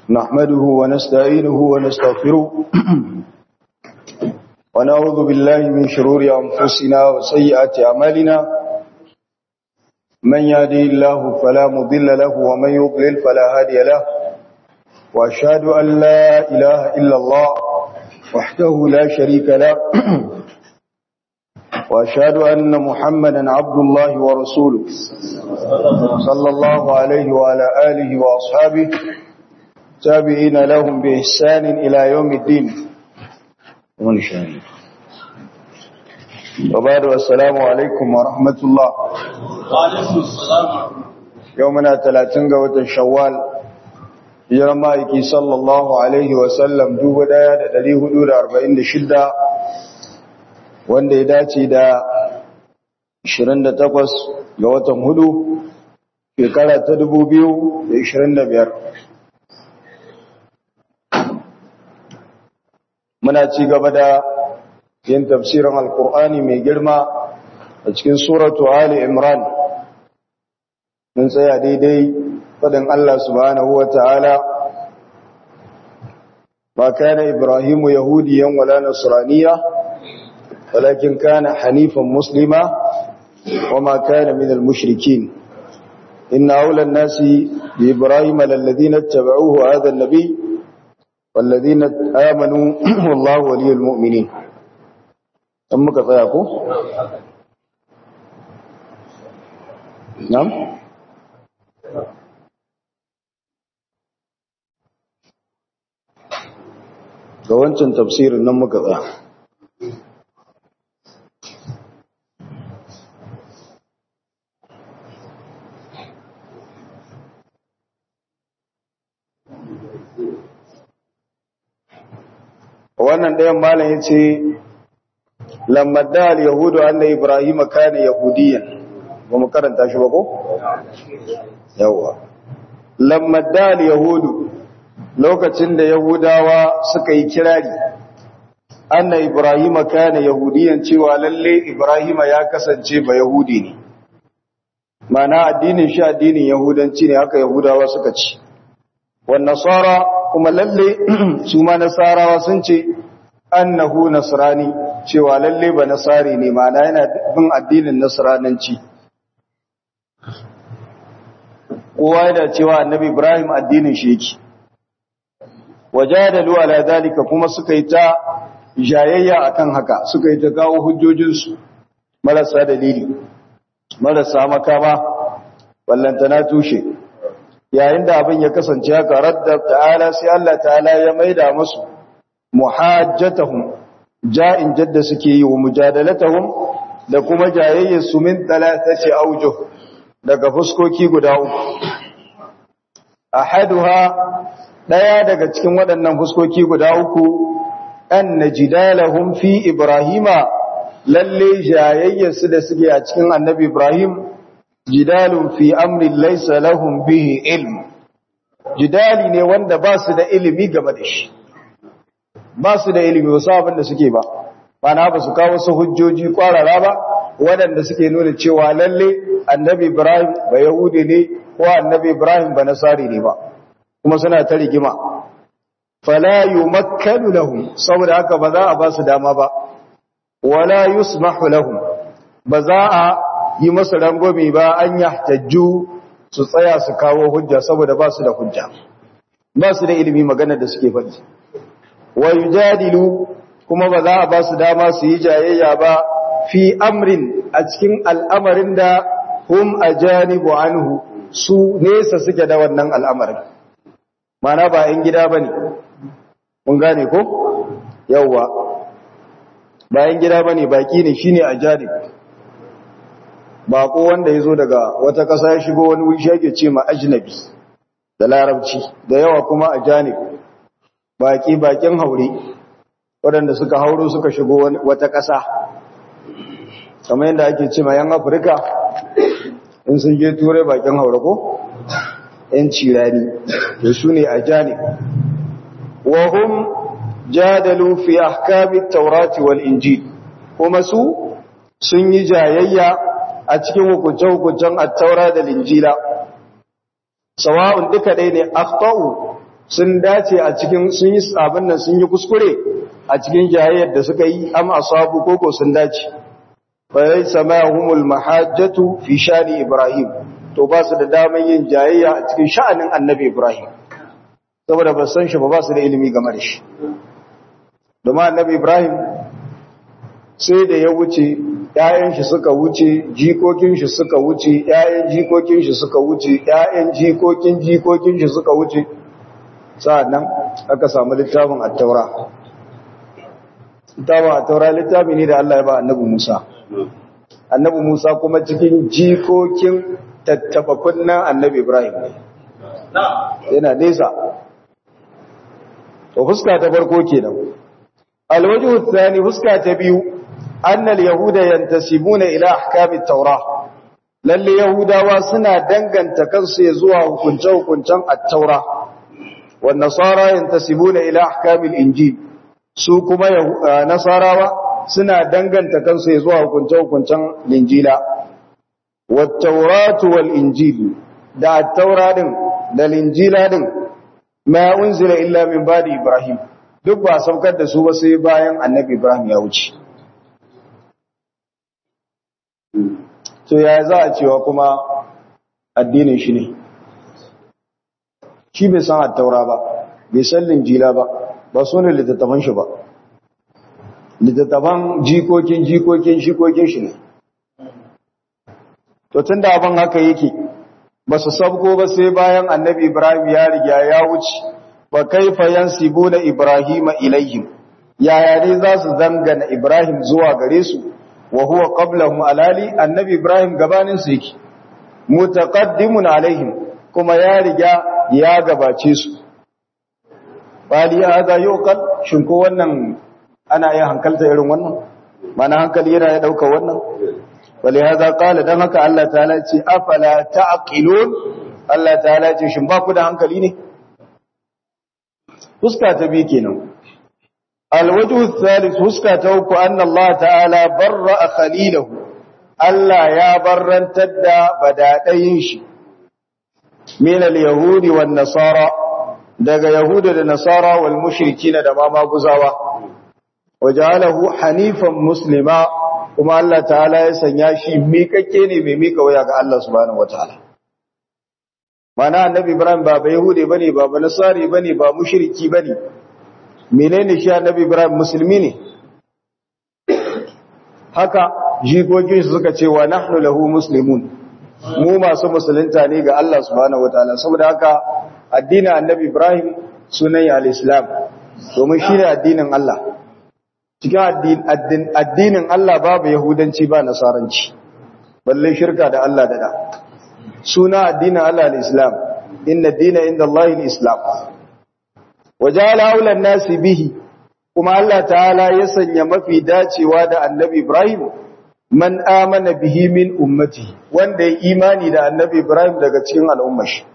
نحمده ونستعينه ونستغفره ونعوذ بالله من شرور أنفسنا وسيئات أعمالنا من يهدي الله فلا مضل له ومن يضلل فلا هادي له وأشهد أن لا إله إلا الله وحده لا شريك له وأشهد أن محمدا عبد الله ورسوله صلى الله عليه وعلى آله وأصحابه تابعين لهم بإحسان إلى يوم الدين وبعد والسلام عليكم ورحمة الله وعليكم السلام يومنا ثلاثين قوة شوال يرمائك صلى الله عليه وسلم دوب دايا دليه دور أربعين شدة wanda ya dace da 28 ga watan hudu shekara ta 2025 muna ci gaba da yin tafsirin alkur'ani mai girma a cikin suratu ali imran mun tsaya daidai fadin Allah subhanahu wa ta'ala ba kana ibrahimu yahudiyan wala nasraniya ولكن كان حنيفا مسلما وما كان من المشركين إن أولى الناس بإبراهيم للذين اتبعوه هذا النبي والذين آمنوا والله ولي المؤمنين أمك فياكو نعم ga wancan tafsirin nan muka tsaya wannan ɗayan malam ya ce lamadda al-yahudu anna ibrahim kana yahudiyan ba mu karanta shi ba ko yawa lamadda al-yahudu lokacin da yahudawa suka yi kirari anna ibrahim kana yahudiyan cewa lalle ibrahim ya kasance ba yahudi ne mana addinin shi addinin yahudanci ne haka yahudawa suka ci wan nasara kuma lalle su ma nasarawa sun ce annahu nasrani cewa lalle ba nasari ne ma'ana yana bin addinin nasrananci kowa yana cewa annabi ibrahim addinin shi yake wajadalu ala dalika kuma suka yi ta jayayya akan haka suka yi ta kawo hujjojinsu marasa dalili marasa makama ballantana tushe yayin da abin ya kasance haka radda ta'ala sai Allah ta'ala ya maida musu muhajjatahum ja'in jadda suke yi wa mujadalatahum da kuma jayayyar su min talatati aujuh daga fuskoki guda uku ahaduha daya daga cikin waɗannan fuskoki guda uku an najidalahum fi ibrahima lalle jayayyar su da suke a cikin annabi ibrahim jidalun fi amri laysa lahum bihi ilm jidali ne wanda ba su da ilimi game da shi ba su da ilimi wasu abin da suke ba mana ba su kawo su hujjoji kwarara ba waɗanda suke nuna cewa lalle annabi ibrahim ba yahudi ne ko annabi ibrahim ba nasari ne ba kuma suna ta rigima fala yumakkanu lahum saboda haka ba za a ba su dama ba wala yusmahu lahum ba za a yi masa rangwami ba an yahtajju su tsaya su kawo hujja saboda ba su da hujja ba su da ilimi magana da suke faɗi wa yujadilu kuma ba za a ba su dama su yi jayayya ba fi amrin a cikin al'amarin da hum ajanibu anhu su nesa suke da wannan al'amarin mana ba ‘yan gida ba ne mun gane ko yauwa ba ‘yan gida ba ne baƙi ne shi ne ajanib baƙo wanda ya zo daga wata ƙasa ya shigo wani wuri shage ce ma ajnabi da larabci da yawa kuma ajanib baƙi baƙin haure waɗanda suka hauro suka shigo wata ƙasa kamar yadda ake ce ma yan afirka in sun je turai baƙin haure ko ‘yan cirani da su ne a jani wahum jadalu fi ahkami taurati wal injil kuma su sun yi jayayya a cikin hukunce-hukuncen attaura da linjila sawa'un duka ɗaya ne akhtau sun dace a cikin sun yi abin nan sun yi kuskure a cikin jayayyar da suka yi am asabu koko sun dace fa yasma'uhumul mahajjatu fi shani ibrahim to ba su da daman yin jayayya a cikin sha'anin annabi ibrahim saboda ba san shi ba ba su da ilimi game da shi domin annabi ibrahim sai da ya wuce ‘ya'yan shi suka wuce jikokin shi suka wuce ‘ya'yan jikokin shi suka wuce ‘ya'yan jikokin jikokin shi suka wuce sa'annan aka samu littafin attaura littafin attaura littafi ne da Allah ya ba annabi Musa annabi Musa kuma cikin jikokin tattaba kunnan annabi Ibrahim ne yana nesa to fuska ta farko kenan alwajhu thani fuska ta biyu annal yahuda yantasibuna ila ahkamit taura lalle yahudawa suna danganta kansu zuwa hukunce hukuncen at-taura wan nasara yantasibuna ila ahkamil injil su kuma nasarawa suna danganta kansu zuwa hukunce hukuncen injila wat tauratu wal injil da at-taura din da injila din ma unzila illa min ba'di ibrahim duk ba saukar da su ba sai bayan annabi ibrahim ya wuce to ya za a cewa kuma addinin shi ne shi bai san attaura ba bai san linjila ba ba su ne littattafan shi ba littattafan jikokin jikokin jikokin shi ne to tun da abin haka yake ba su sabko ba sai bayan annabi ibrahim ya riga ya wuce ba kaifa yansibuna ibrahima ilaihim yaya ne za su dangana ibrahim zuwa gare su wa huwa qablahum alali annabi ibrahim gabanin su yake mutaqaddimun alaihim kuma ya riga ya gabace su bali hada yuqal shin ko wannan ana iya hankalta irin wannan mana hankali yana ya dauka wannan bali hada qala dan haka Allah ta'ala ce afala ta'qilun Allah ta'ala ce shin ba ku da hankali ne fuska ta bi kenan الوجه الثالث huska ta uku anna Allah ta'ala barra khalilahu Allah ya barrantar da badadayin shi min al-yahudi wan nasara daga yahuda da nasara wal mushrikina da ma maguzawa wajalahu hanifan muslima kuma Allah ta'ala ya sanya shi miƙaƙƙe ne mai miƙa waya ga Allah subhanahu wataala mana annabi Ibrahim ba ba yahude bane ba ba nasari bane ba mushriki bane menene shi annabi Ibrahim musulmi ne haka jikokin su suka ce wa nahnu lahu muslimun mu masu musulunta ne ga Allah subhanahu wataala saboda haka addinin annabi Ibrahim sunan al-islam domin shine addinin Allah cikin addinin Allah babu yahudanci ba nasaranci balle shirka da Allah da da suna addinin Allah al-islam inna ad-dina inda Allah al-islam wajala aulan nasi bihi kuma Allah ta'ala ya sanya mafi dacewa da annabi Ibrahim man amana bihi min ummati wanda ya imani da annabi Ibrahim daga cikin al'ummar shi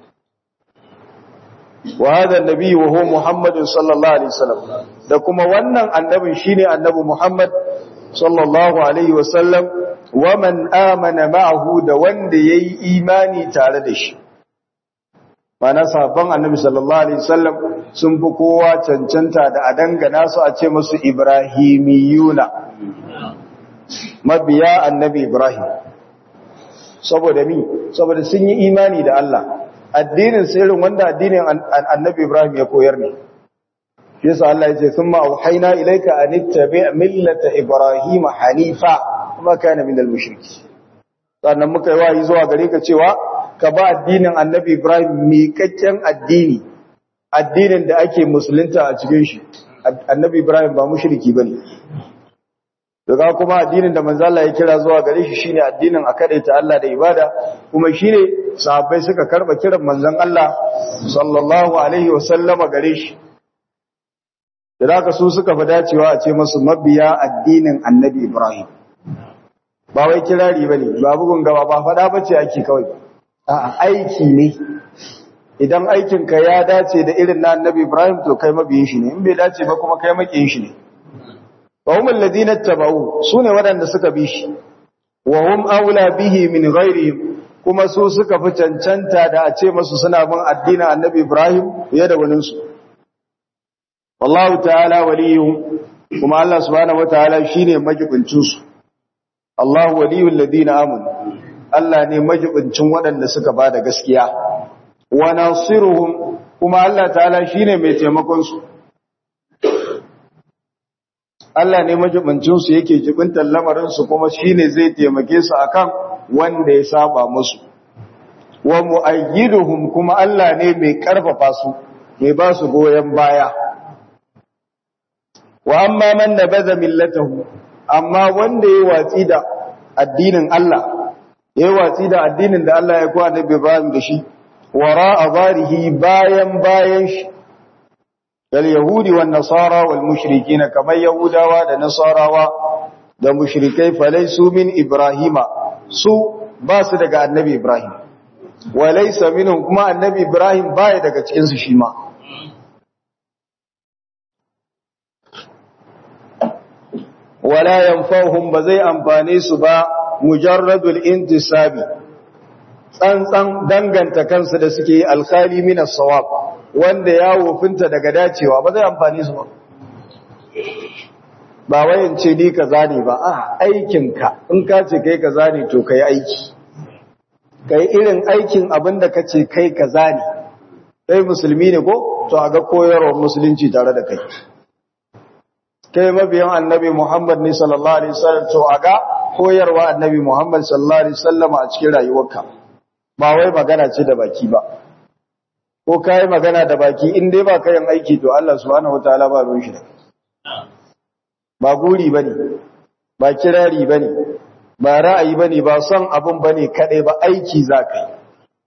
wa hada annabi wa huwa Muhammad sallallahu alaihi wasallam da kuma wannan annabin shine annabi Muhammad sallallahu alaihi wasallam wa man amana ma'ahu da wanda yayi imani tare da shi mana sahabban annabi sallallahu alaihi wasallam sun fi kowa cancanta da a dangana su a ce musu ibrahimiyuna mabiya annabi ibrahim saboda mi saboda sun yi imani da Allah addinin sirrin wanda addinin annabi ibrahim ya koyar ne yasa Allah ya ce thumma auhayna ilayka an ittabi' millata ibrahim hanifa kuma kana minal mushriki sannan muka yi wayi zuwa gare ka cewa ka ba addinin annabi Ibrahim miƙaƙƙen addini addinin da ake musulunta a cikin shi annabi Ibrahim ba mushriki bane daga kuma addinin da manzo Allah ya kira zuwa gare shi shine addinin a kadaita Allah da ibada kuma shine sahabbai suka karba kiran manzon Allah sallallahu alaihi wasallama gare shi da haka su suka fi dacewa a ce musu mabiya addinin annabi Ibrahim ba wai kirari bane ba bugun gaba ba fada bace ake kawai A'a aiki ne idan aikinka ya dace da irin na annabi Ibrahim to kai mabiyin shi ne in bai dace ba kuma kai makiyin shi ne wa hum alladhina tabau sune wadanda suka bi shi wa hum aula bihi min ghairihim kuma su suka fi cancanta da a ce masu suna bin addinin annabi Ibrahim fiye da waninsu. Wallahu ta'ala waliyun kuma Allah subhanahu wa ta'ala shi ne majibincinsu. Allah waliyun ladina amun, Allah ne majibincin waɗanda suka ba da gaskiya. Wa nasiruhum kuma Allah ta'ala shi ne mai taimakonsu. Allah ne majibincinsu yake jibintar lamarinsu kuma shi ne zai taimake su akan wanda ya saba musu wa mu'ayyiduhum kuma Allah ne mai karfafa su mai ba su goyen baya wa amma man nabaza millatahu amma wanda ya watsi da addinin Allah ya watsi da addinin da Allah ya kwa Annabi Ibrahim da shi wara zarihi bayan bayan shi dal yahudi wan nasara wal mushrikin kamar yahudawa da nasarawa da mushrikai falaisu min ibrahima su ba su daga annabi Ibrahim, walaisa minhum kuma annabi Ibrahim baya daga cikinsu shi ma. Wala yanfahum ba zai amfane su ba mujarradul intisabi, tsantsan danganta kansu da suke yi alkhali minas sawab wanda ya wofinta daga dacewa ba zai amfane su ba. ba wayan ce ni kaza ne ba a aikinka in ka ce kai kaza ne to kai aiki kai irin aikin abin da ka ce kai kaza ne kai musulmi ne ko to a ga koyarwar musulunci tare da kai kai mabiyan annabi muhammad ne sallallahu alaihi wasallam to a ga koyarwa annabi muhammad sallallahu alaihi wasallam a cikin rayuwarka ba wai magana ce da baki ba ko kai magana da baki in dai ba kayan aiki to Allah subhanahu wataala ba ruwan shi da ba guri ba ne ba kirari ba ne ba ra'ayi ba ne ba son abin ba ne kaɗai ba aiki za ka yi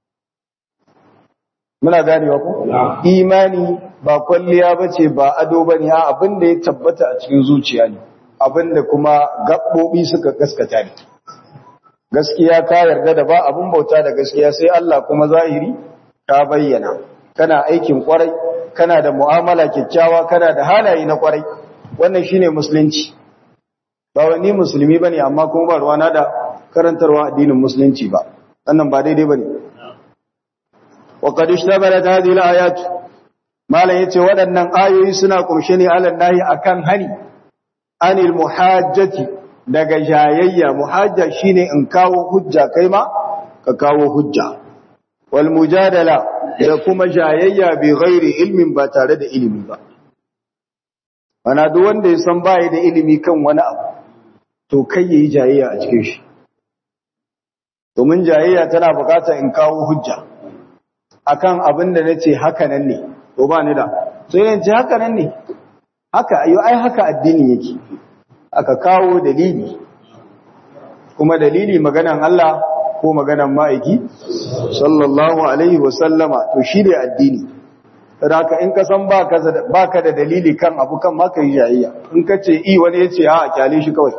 muna ganewa ku? imani ba kwalliya ba ce ba ado ba ne abin da ya tabbata a cikin zuciya ne abin da kuma gaɓoɓi suka gaskata ne gaskiya ka yarda da ba abin bauta da gaskiya sai Allah kuma zahiri ka bayyana kana aikin kwarai kana da mu'amala kyakkyawa kana da halaye na kwarai wannan shine musulunci ba wani musulmi bane amma kuma ba ruwana da karantarwa addinin musulunci ba wannan ba daidai bane wa qad ishtabalat hadhihi alayat malan yace waɗannan ayoyi suna kumshe ne alan nahi akan hani anil muhajjati daga jayayya muhajja shine in kawo hujja kai ma ka kawo hujja wal mujadala da kuma jayayya bi ghairi ilmin ba tare da ilimi ba Mana duk wanda ya san baya da ilimi kan wani abu, to kai yayi jayayya a cikin shi. Domin jayayya tana bukatar in kawo hujja akan abin da nace haka nan ne, to ba ni da. So yin ce haka nan ne. Haka ayo ai haka addini yake. Aka kawo dalili. Kuma dalili maganan Allah ko maganan ma'aiki sallallahu alaihi wa sallama to shi ne addini. Raka in ka san baka da dalili kan abu kan maka yi jayayya in ka ce i wani ya ce a kyale shi kawai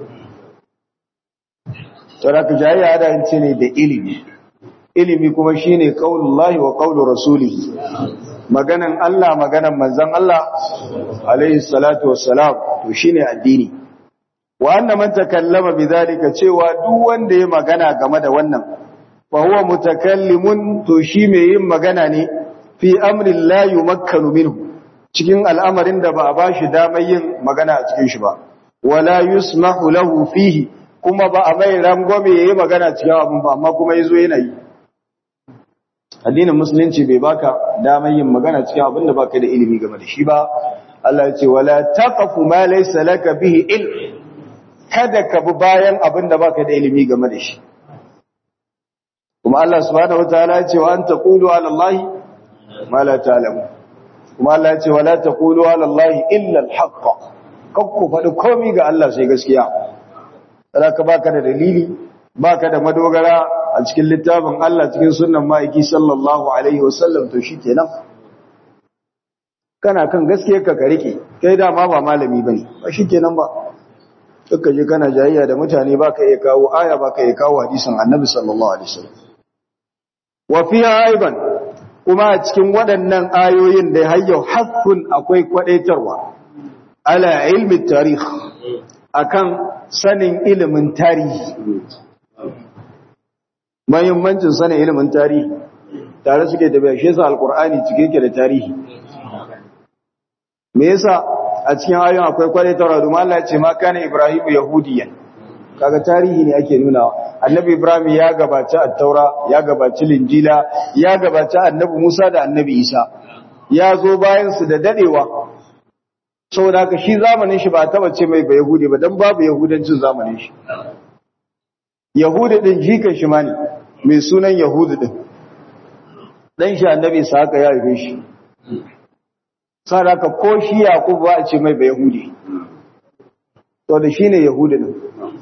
raka jayayya da yin ce ne da ilimi ilimi kuma shi ne ƙaunullahi wa ƙaunar rasulihi maganan Allah maganan manzan Allah alaihi salatu wassalam to shi ne addini wa annan man takallama bi zalika cewa duk wanda ya magana game da wannan fa huwa mutakallimun to shi mai yin magana ne fi amrin la yumakkanu minhu cikin al'amarin da ba a bashi damar yin magana a cikin shi ba wala yusmahu lahu fihi kuma ba a mai rangwame yayi magana cikin abin ba amma kuma yazo yana yi addinin musulunci bai baka damar yin magana cikin abin da baka da ilimi game da shi ba Allah ya ce wala taqfu ma laysa laka bihi ilm kada ka bi bayan abin da baka da ilimi game da shi kuma Allah subhanahu wataala ya ce wa an taqulu ala allahi ma la ta'lamu kuma Allah ya ce wala taqulu ala allahi illa al-haqq kakku faɗi komai ga Allah sai gaskiya ka baka da dalili baka da madogara a cikin littafin Allah cikin sunnan ma'aiki sallallahu alaihi wasallam to shikenan kana kan gaskiya ka rike kai dama ba malami bane ba shikenan ba duka je kana jayayya da mutane baka iya kawo aya baka iya kawo hadisin annabi sallallahu alaihi wasallam wa fiha aiban kuma a cikin waɗannan ayoyin da hayyau hakkun akwai kwadaitarwa ala ilmi tarikh akan sanin ilimin tarihi mahimmancin sanin ilimin tarihi tare suke tafiya shi yasa alqur'ani cike yake da tarihi me yasa a cikin ayoyin akwai kwale tara domin Allah ya ce ma kana ibrahim yahudiyan kaga tarihi ne ake nunawa annabi ibrahim ya gabaci at-taura ya gabaci linjila ya gabaci annabi musa da annabi isa ya zo bayan su da dadewa saboda haka shi zamanin shi ba taba ce mai ba yahudi ba dan babu yahudancin zamanin shi yahudi din jikan shi ma ne mai sunan yahudi din dan shi annabi sa haka ya rufe shi sadaka ko shi Yakubu ba a ce mai ba Yahudi to da shine Yahudi din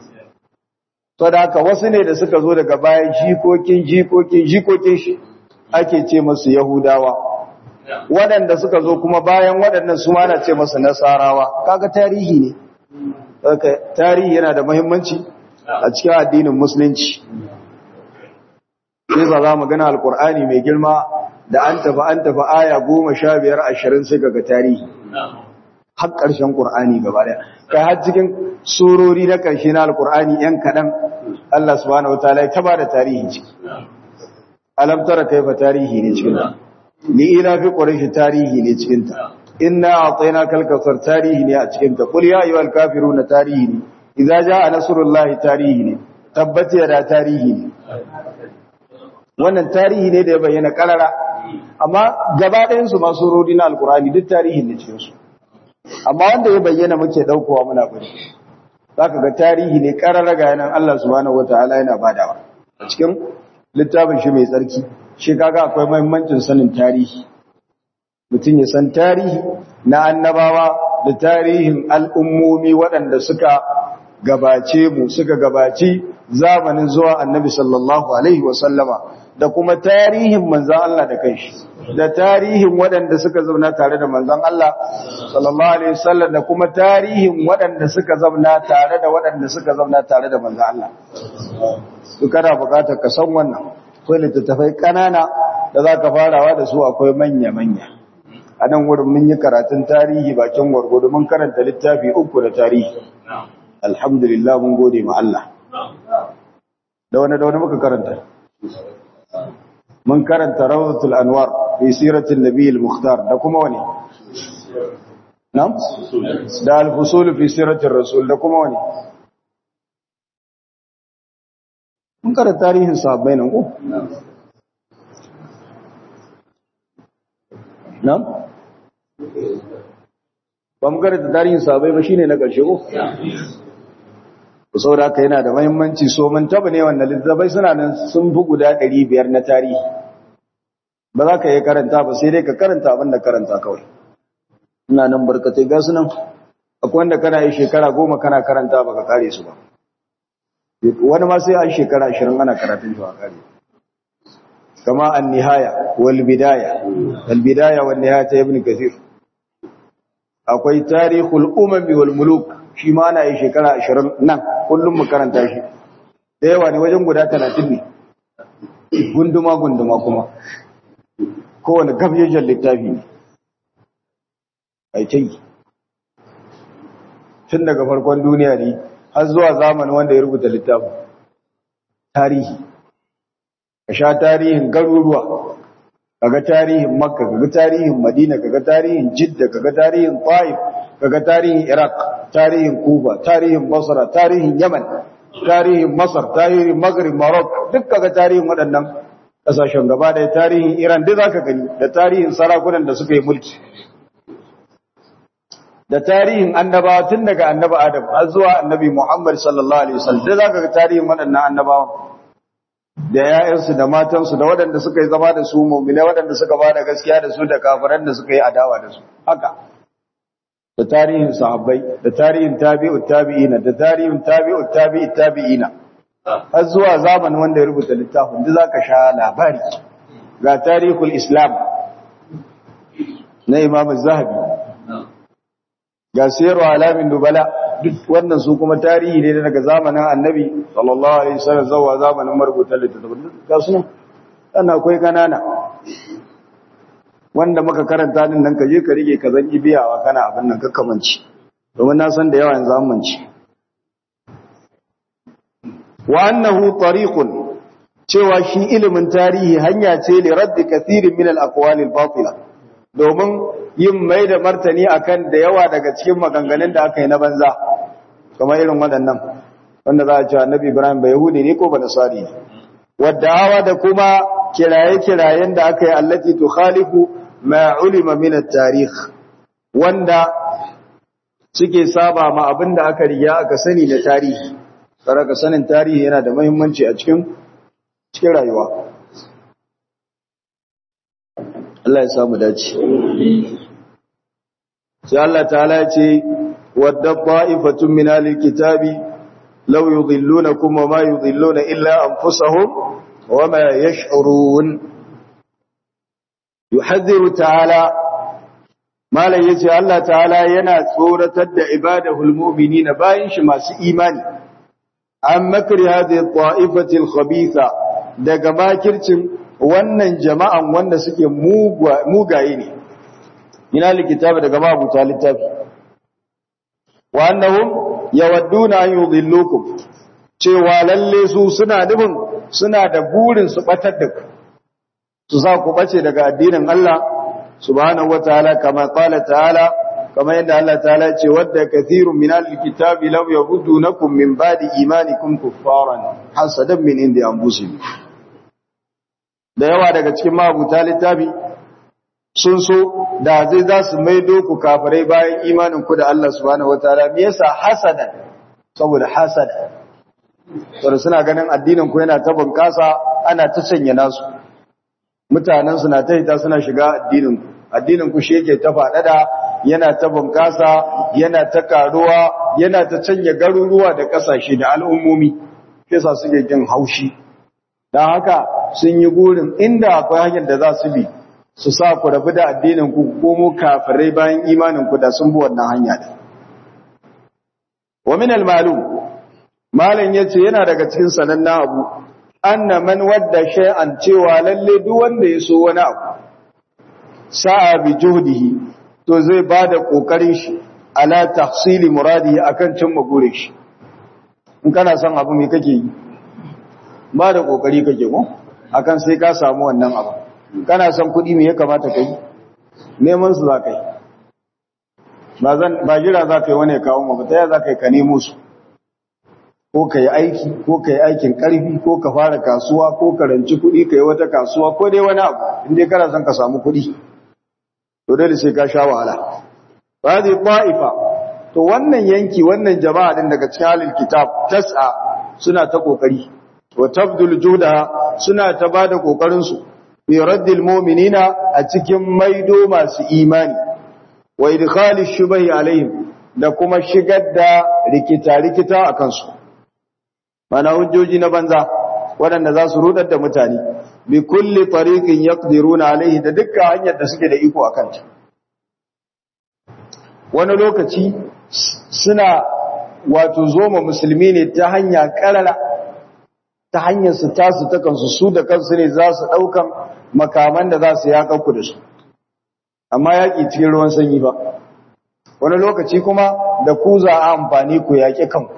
to da haka wasu ne da suka zo daga bayan jikokin jikokin jikokin shi ake ce masu Yahudawa waɗanda suka zo kuma bayan waɗannan su ma na ce masu Nasarawa kaga tarihi ne haka tarihi yana da muhimmanci a cikin addinin musulunci sai za za mu gana alkur'ani mai girma da an tafi an tafi aya goma sha biyar ashirin sai ga tarihi har ƙarshen ƙur'ani gaba ɗaya kai har cikin surori na ƙarshe na alƙur'ani ‘yan kaɗan Allah subhanahu wa ta'ala ya taba da tarihi ciki alam tara kaifa tarihi ne cikin ta ni ina fi quraish tarihi ne cikin ta inna a'tayna kal kafar tarihi ne a cikin ta qul ya ayyuhal kafiruna tarihi ne idza jaa nasrullahi tarihi ne tabbati da tarihi ne wannan tarihi ne da ya bayyana karara amma gaba ɗayan su masu rodi na alkurani duk tarihin ne cikin su amma wanda ya bayyana muke daukowa muna bari zaka ga tarihi ne karara ga yanan Allah subhanahu wataala yana badawa a cikin littafin shi mai tsarki shi kaga akwai muhimmancin sanin tarihi mutum ya san tarihi na annabawa da tarihin al'ummomi waɗanda suka gabace mu suka gabaci zamanin zuwa annabi sallallahu alaihi wasallama da kuma tarihin manzan Allah da kanshi da tarihin waɗanda suka zauna tare da manzan Allah sallallahu alaihi wasallam da kuma tarihin waɗanda suka zauna tare da waɗanda suka zauna tare da manzan Allah duk kana buƙatar ka san wannan akwai littattafai ƙanana da za ka farawa da su akwai manya-manya a nan wurin mun yi karatun tarihi bakin gwargwado mun karanta littafi uku da tarihi alhamdulillah mun gode ma Allah da wani da wani muka karanta mun karanta rawdatul anwar fi siratin nabiyil mukhtar da kuma wani nam da al-fusul fi siratir rasul da kuma wani mun karanta tarihin sahabbai nan ko nam ba mu karanta tarihin sahabbai ba shine na ƙarshe ko saboda haka yana da mahimmanci so mun taba ne wannan littafai suna nan sun fi guda 500 na tarihi ba za ka yi karanta ba sai dai ka karanta abin da karanta kawai ina nan barkatai ga su nan akwai wanda kana yi shekara goma kana karanta ba ka kare su ba wani ma sai an shekara ashirin ana karatun shi a kare kama an nihaya wal bidaya wal bidaya wal nihaya ta ibn kathir akwai tarihul umami wal muluk shi ma ana yi shekara ashirin nan kullum mu karanta shi da yawa ne wajen guda talatin ne gunduma-gunduma kuma kowane gabjejen littafi ne a yi tun daga farkon duniya ne har zuwa zamanin wanda ya rubuta littafin tarihi ka sha tarihin garuruwa kaga tarihin makka kaga tarihin madina kaga tarihin jidda kaga tarihin ta'if kaga tarihin iraq tarihin kuba tarihin basra tarihin yaman tarihin masar tarihin maghrib morocco duk kaga tarihin waɗannan ƙasashen gaba da tarihin iran duk zaka gani da tarihin sarakunan da suka yi mulki da tarihin annabawa tun daga annabi adam har zuwa annabi muhammad sallallahu alaihi wasallam duk zaka ga tarihin waɗannan annabawa da ‘ya'yansu da matansu da waɗanda suka yi zama da su mummune waɗanda suka ba da gaskiya da su da kafiran da suka yi adawa da su haka da tarihin sahabbai da tarihin tabi'ut tabi'ina da tarihin tabi'ut tabi'it tabi'ina har zuwa zamanin wanda ya rubuta littafin da zaka sha labari ga tarihul islam na imam zahabi ga siyarwa alamin dubala duk wannan su kuma tarihi ne daga zamanin annabi sallallahu alaihi wasallam zuwa zamanin marubutan littattafan ga su nan sannan akwai kanana wanda muka karanta din nan ka je ka rike ka zanki biyawa kana abin nan kakkamanci domin na san da yawa yanzu an manci wa annahu tariqun cewa shi ilimin tarihi hanya ce li raddi kathirin min al-aqwali al-batila domin yin mai da martani akan da yawa daga cikin maganganun da aka yi na banza kamar irin waɗannan wanda za a ce annabi Ibrahim bai Yahudi ne ko ba Nasari ne wadda da kuma kiraye-kirayen da aka yi allati tukhalifu ma ulima min at-tarikh wanda suke saba ma abin da aka riya aka sani na tarihi saraka sanin tarihi yana da muhimmanci a cikin cikin rayuwa Allah ya samu dace sai Allah ta'ala ya ce wadda ta'ifatun min al-kitabi law yudhillunakum wa ma yudhilluna illa anfusahum wa ma yash'urun yuhadhiru ta'ala malam yace Allah ta'ala yana tsoratar da ibadahul mu'minina bayin shi masu imani an makri hadhihi ta'ifati al-khabitha daga makircin wannan jama'an wanda suke mugaye ne ina likitabi daga mabuta littafi wa annahum yawadduna an yudhillukum cewa lalle su suna nufin suna da burin su batar da ku su sa ku bace daga addinin Allah subhanahu wataala kama qala ta'ala kama yadda Allah ta'ala ce wadda kathirun min al-kitabi law yahuddunakum min ba'di imanikum kuffaran hasadan min indi anfusihim da yawa daga cikin mabuta littafi sun so da zai za su maido ku kafirai bayan imanin ku da Allah subhanahu wataala me yasa hasadan saboda hasada saboda suna ganin addinin ku yana ta bunkasa ana ta sanya nasu mutanen su na ta hita suna shiga addinin ku addinin ku shi yake ta faɗaɗa yana ta bunkasa yana ta karuwa yana ta canja garuruwa da ƙasashe da al'ummomi yasa suke jin haushi don haka sun yi gurin inda akwai hanyar da za su bi su sa ku rabu da addinin ku komo kafirai bayan imanin ku da sun bi wannan hanya da wa min al-malum malan yace yana daga cikin sanannen abu anna man wadda shay'an cewa lalle duk wanda ya so wani abu sa'a bi juhdihi to zai bada kokarin shi ala tahsili muradihi akan cimma burin shi in kana son abu me kake yi ba da kokari kake ko akan sai ka samu wannan abu kana son kuɗi me ya kamata kai neman su za ka yi ba zan ba jira za ka yi wani kawo mu ta ya za ka yi ka nemo su ko ka yi aiki ko ka yi aikin ƙarfi ko ka fara kasuwa ko ka ranci kuɗi ka yi wata kasuwa ko dai wani abu in dai kana son ka samu kuɗi to dole sai ka sha wahala ba zai ta'ifa to wannan yanki wannan jama'a din daga cikin halin kitab tas'a suna ta kokari wa tabdul juda suna ta bada kokarin su bi raddil mu'minina a cikin maido masu imani wa idkhali shubahi alaihim da kuma shigar da rikita rikita akan su mana hujjoji na banza waɗanda za su rudar da mutane bi kulli tariqin yaqdiruna alaihi da dukkan hanyar da suke da iko akan ta wani lokaci suna wato zoma musulmi ne ta hanya karara ta hanyar su tasu ta kansu su da kansu ne za su ɗaukan makaman da za su yaƙa ku da su amma yaƙi cikin ruwan sanyi ba wani lokaci kuma da ku za a amfani ku yaƙi kanku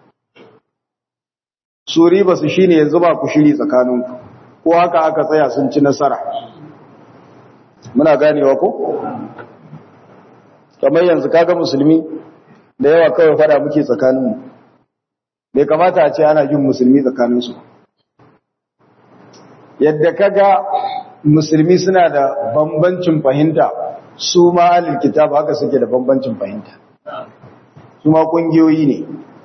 su riba su shine yanzu ba ku shiri tsakaninku ko haka aka tsaya sun ci nasara muna ganewa ko kamar yanzu kaga musulmi da yawa kawai fada muke tsakaninmu bai kamata a ce ana yin musulmi tsakaninsu yadda kaga musulmi suna da bambancin fahimta su ma alil kitab haka suke da bambancin fahimta su ma kungiyoyi ne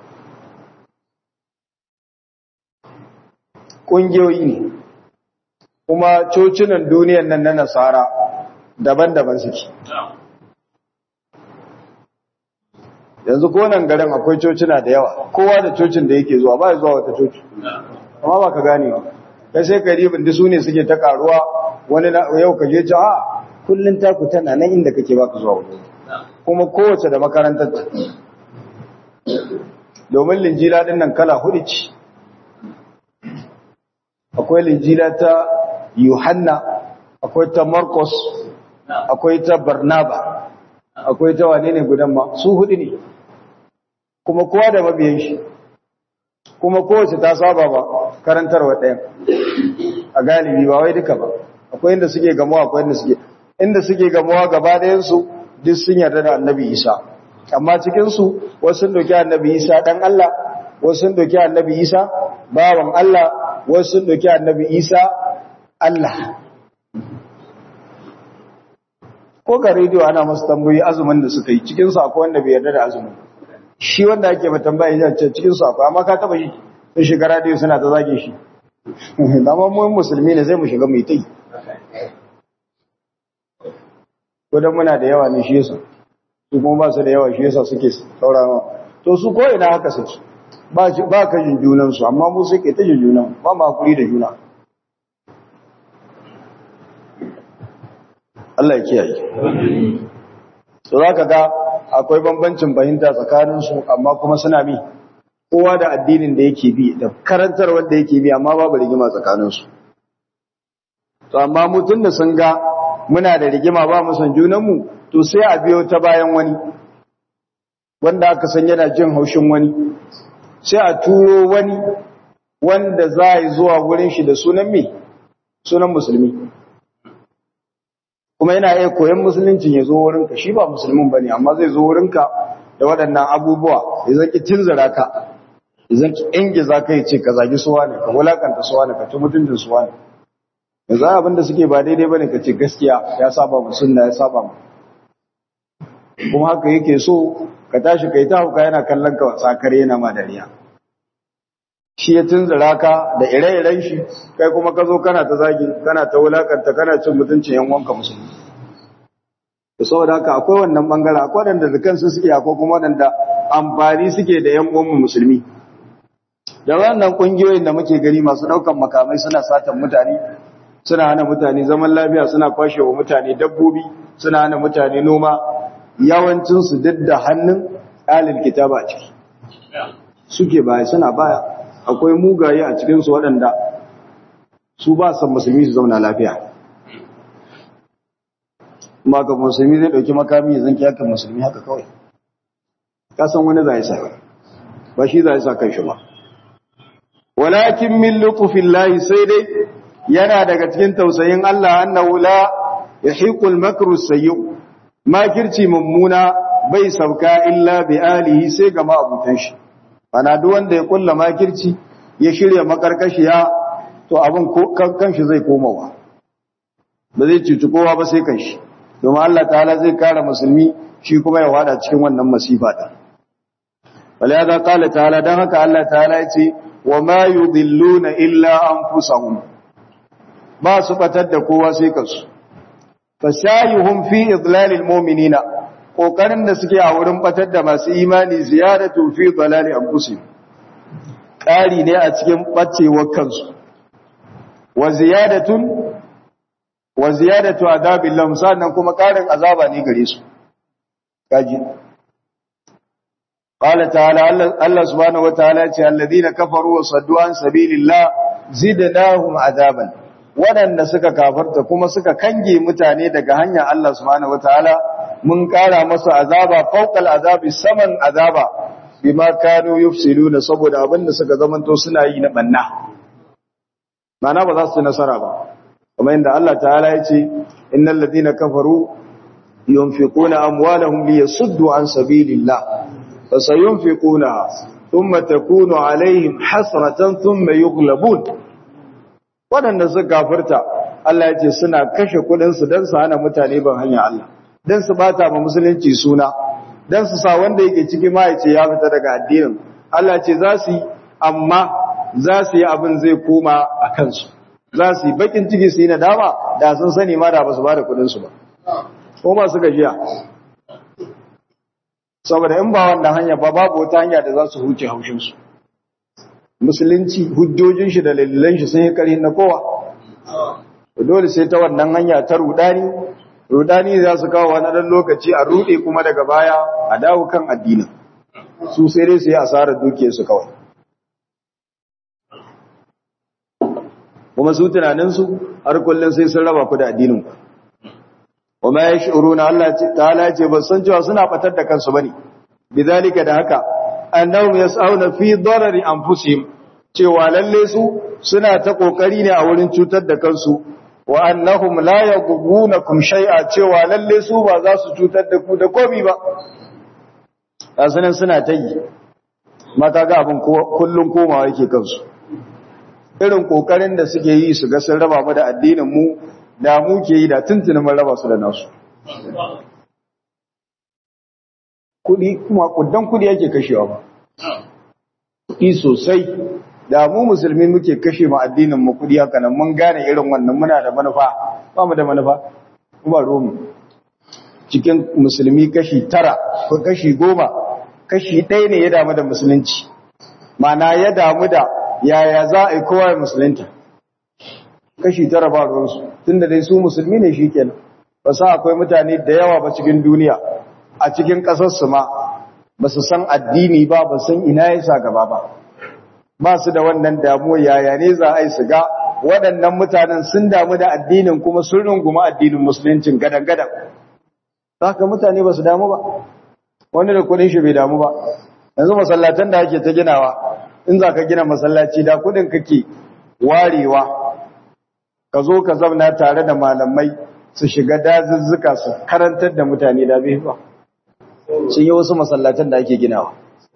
kungiyoyi ne kuma cocinan duniyan nan na nasara daban-daban suke yanzu ko nan garin akwai cocina da yawa kowa da cocin da yake zuwa ba ya zuwa wata coci amma ba ka gane ba kai sai karibin da su ne suke ta karuwa wani yau ka je ci a kullun taku tana nan inda kake ba ka zuwa wani kuma kowace da makarantar ta domin linjila din nan kala hudu ce akwai linjila ta yohanna akwai ta marcos akwai ta barnaba akwai ta wane ne gudan ma su hudu ne kuma kowa da mabiyan shi kuma kowace ta saba ba karantarwa ɗaya a galibi ba wai duka ba akwai inda suke gamuwa akwai inda suke inda suke gamuwa gaba ɗayan su duk sun yarda da annabi Isa amma cikin su wasu sun doki annabi Isa dan Allah wasu sun doki annabi Isa bawan Allah wasu sun doki annabi Isa Allah ko ga rediyo ana masu tambayi azumin da suka yi cikin su akwai wanda bai yarda da azumin shi wanda ake ba tambaya ya ce cikin su akwai amma ka taba shi sun shiga rediyo suna ta zage shi amma mu musulmi ne sai mu shiga mu yi tai ko dan muna da yawa ne shi yasa su kuma ba su da yawa shi yasa suke saurawa to su ko ina haka suke ba ba ka jin junan su amma mu suke ta jin junan ba ma hakuri da juna Allah ya kiyaye so zaka ga akwai bambancin fahimta tsakanin su amma kuma suna bi kowa da addinin da yake bi da karantar wanda yake bi amma babu rigima tsakanin su to amma mutun da sun ga muna da rigima ba mu san junan mu to sai a biyo ta bayan wani wanda aka san yana jin haushin wani sai a turo wani wanda za yi zuwa wurin shi da sunan me sunan musulmi kuma yana iya koyon musuluncin ya zo wurinka shi ba musulmin ba ne amma zai zo wurinka da waɗannan abubuwa ya zaki tunzura ka ya zaki inge za ka yi ce ka zagi suwa ne ka wulakanta suwa ne ka ci mutuncin suwa ne ya za abinda suke ba daidai ba ne ka ce gaskiya ya saba mu sunna ya saba mu kuma haka yake so ka tashi ka yi ta hauka yana kallon ka tsakare yana ma dariya shi ya tunzura ka da ire-iren shi kai kuma ka zo kana ta zagi kana ta wulakanta kana cin mutuncin yan wanka musulmi da saboda haka akwai wannan bangare akwai wadanda da kansu suke akwai kuma wadanda amfani suke da yan uwan musulmi da wannan kungiyoyin da muke gani masu daukan makamai suna satan mutane suna hana mutane zaman lafiya suna kwashe wa mutane dabbobi suna hana mutane noma yawancin su duk da hannun alil kitaba a ciki suke baya suna baya akwai mugaye a cikinsu waɗanda su ba san musulmi su zauna lafiya ma ga musulmi zai ɗauki makami ya zanki haka musulmi haka kawai kasan wani za sa ba shi za sa kan shi ba walakin min lutufin lahi sai dai yana daga cikin tausayin Allah annahu la yahiqul makru sayyi makirci mummuna bai sauka illa bi alihi sai ga ma'abutan shi ana duk wanda ya kulla makirci ya shirya makarkashiya to abin kanshi zai komawa ba zai cuci kowa ba sai kanshi domin Allah ta'ala zai kare musulmi shi kuma ya wada cikin wannan masifa din wala da qala ta'ala dan haka Allah ta'ala ya ce wa ma yudilluna illa anfusahum ba su batar da kowa sai kansu fasayuhum fi idlalil mu'minina kokarin da suke a wurin batar da masu imani ziyaratu fi dalali anfusihim ƙari ne a cikin bacewar kansu wa ziyadatun wa ziyadatu adabillah sannan kuma ƙarin azaba ne gare su kaji qala ta'ala Allah subhanahu wataala ya ce alladhina kafaru wa saddu an sabilillah zidnahum adaban waɗanda suka kafarta kuma suka kange mutane daga hanyar Allah subhanahu wataala mun kara masa azaba fawqal azabi saman azaba bima kanu yufsiluna saboda abinda suka zamanto suna yi na banna mana ba za su nasara ba kuma inda Allah ta'ala ya ce innal ladina kafaru yunfiquna amwalahum liyasuddu an sabilillah fasayunfiquna thumma takunu alaihim hasratan thumma yughlabun wadanda suka kafirta Allah ya ce suna kashe kudin su dan su hana mutane ban hanya Allah dan su bata ma musulunci suna dan su sa wanda yake ciki ma yace ya fita daga addinin Allah ce za su yi amma za su yi abin zai koma a kansu za su yi bakin ciki su yi nadama da sun sani ma da ba su ba da kudin su ba ko ba su gajiya saboda in ba wannan hanya ba babu wata hanya da za su huce haushin su musulunci hujjojin shi da lalilan shi sun yi karhin na kowa dole sai ta wannan hanya ta rudani rudani za su kawo wani ɗan lokaci a rude kuma daga baya a dawo kan addinin su sai dai su yi asarar dukiyarsu kawai kuma su tunaninsu har kullum sai sun raba ku da addininku kuma ya shi'uru na Allah ta'ala ce ba san cewa suna batar da kansu bane bizalika da haka annahum yas'auna fi darari anfusihim cewa lalle su suna ta kokari ne a wurin cutar da kansu wa annahum la yaghbunakum shay'a cewa lalle su ba za su cutar da ku da komai ba asanin suna ta yi maka ga abin kullun komawa yake kansu irin kokarin da suke yi su ga sun raba mu da addinin mu da mu ke yi da tuntunin mun raba su da nasu kudi kuma kuddan kudi yake kashewa ba kudi sosai da mu musulmi muke kashe mu addinin mu kudi haka nan mun gane irin wannan muna da manufa ba mu da manufa kuma romu cikin musulmi kashi tara ko kashi goma kashi ɗaya ne ya damu da musulunci mana ya damu da yaya za a yi kowa ya musulunta kashi tara ba ruwansu tun da dai su musulmi ne shi kenan ba sa akwai mutane da yawa ba cikin duniya a cikin ƙasarsu ma ba su san addini ba ba san ina ya sa gaba ba ba su da wannan damuwa yaya ne za a yi su ga waɗannan mutanen sun damu da addinin kuma sun runguma addinin musuluncin gadan-gadan haka mutane ba su damu ba wani da kudin shi bai damu ba yanzu masallatan da ake ta ginawa in za ka gina masallaci da kudin kake warewa ka zo ka zauna tare da malamai su shiga dazuzzuka su karantar da mutane da bai ba sun yi wasu masallatan da ake ginawa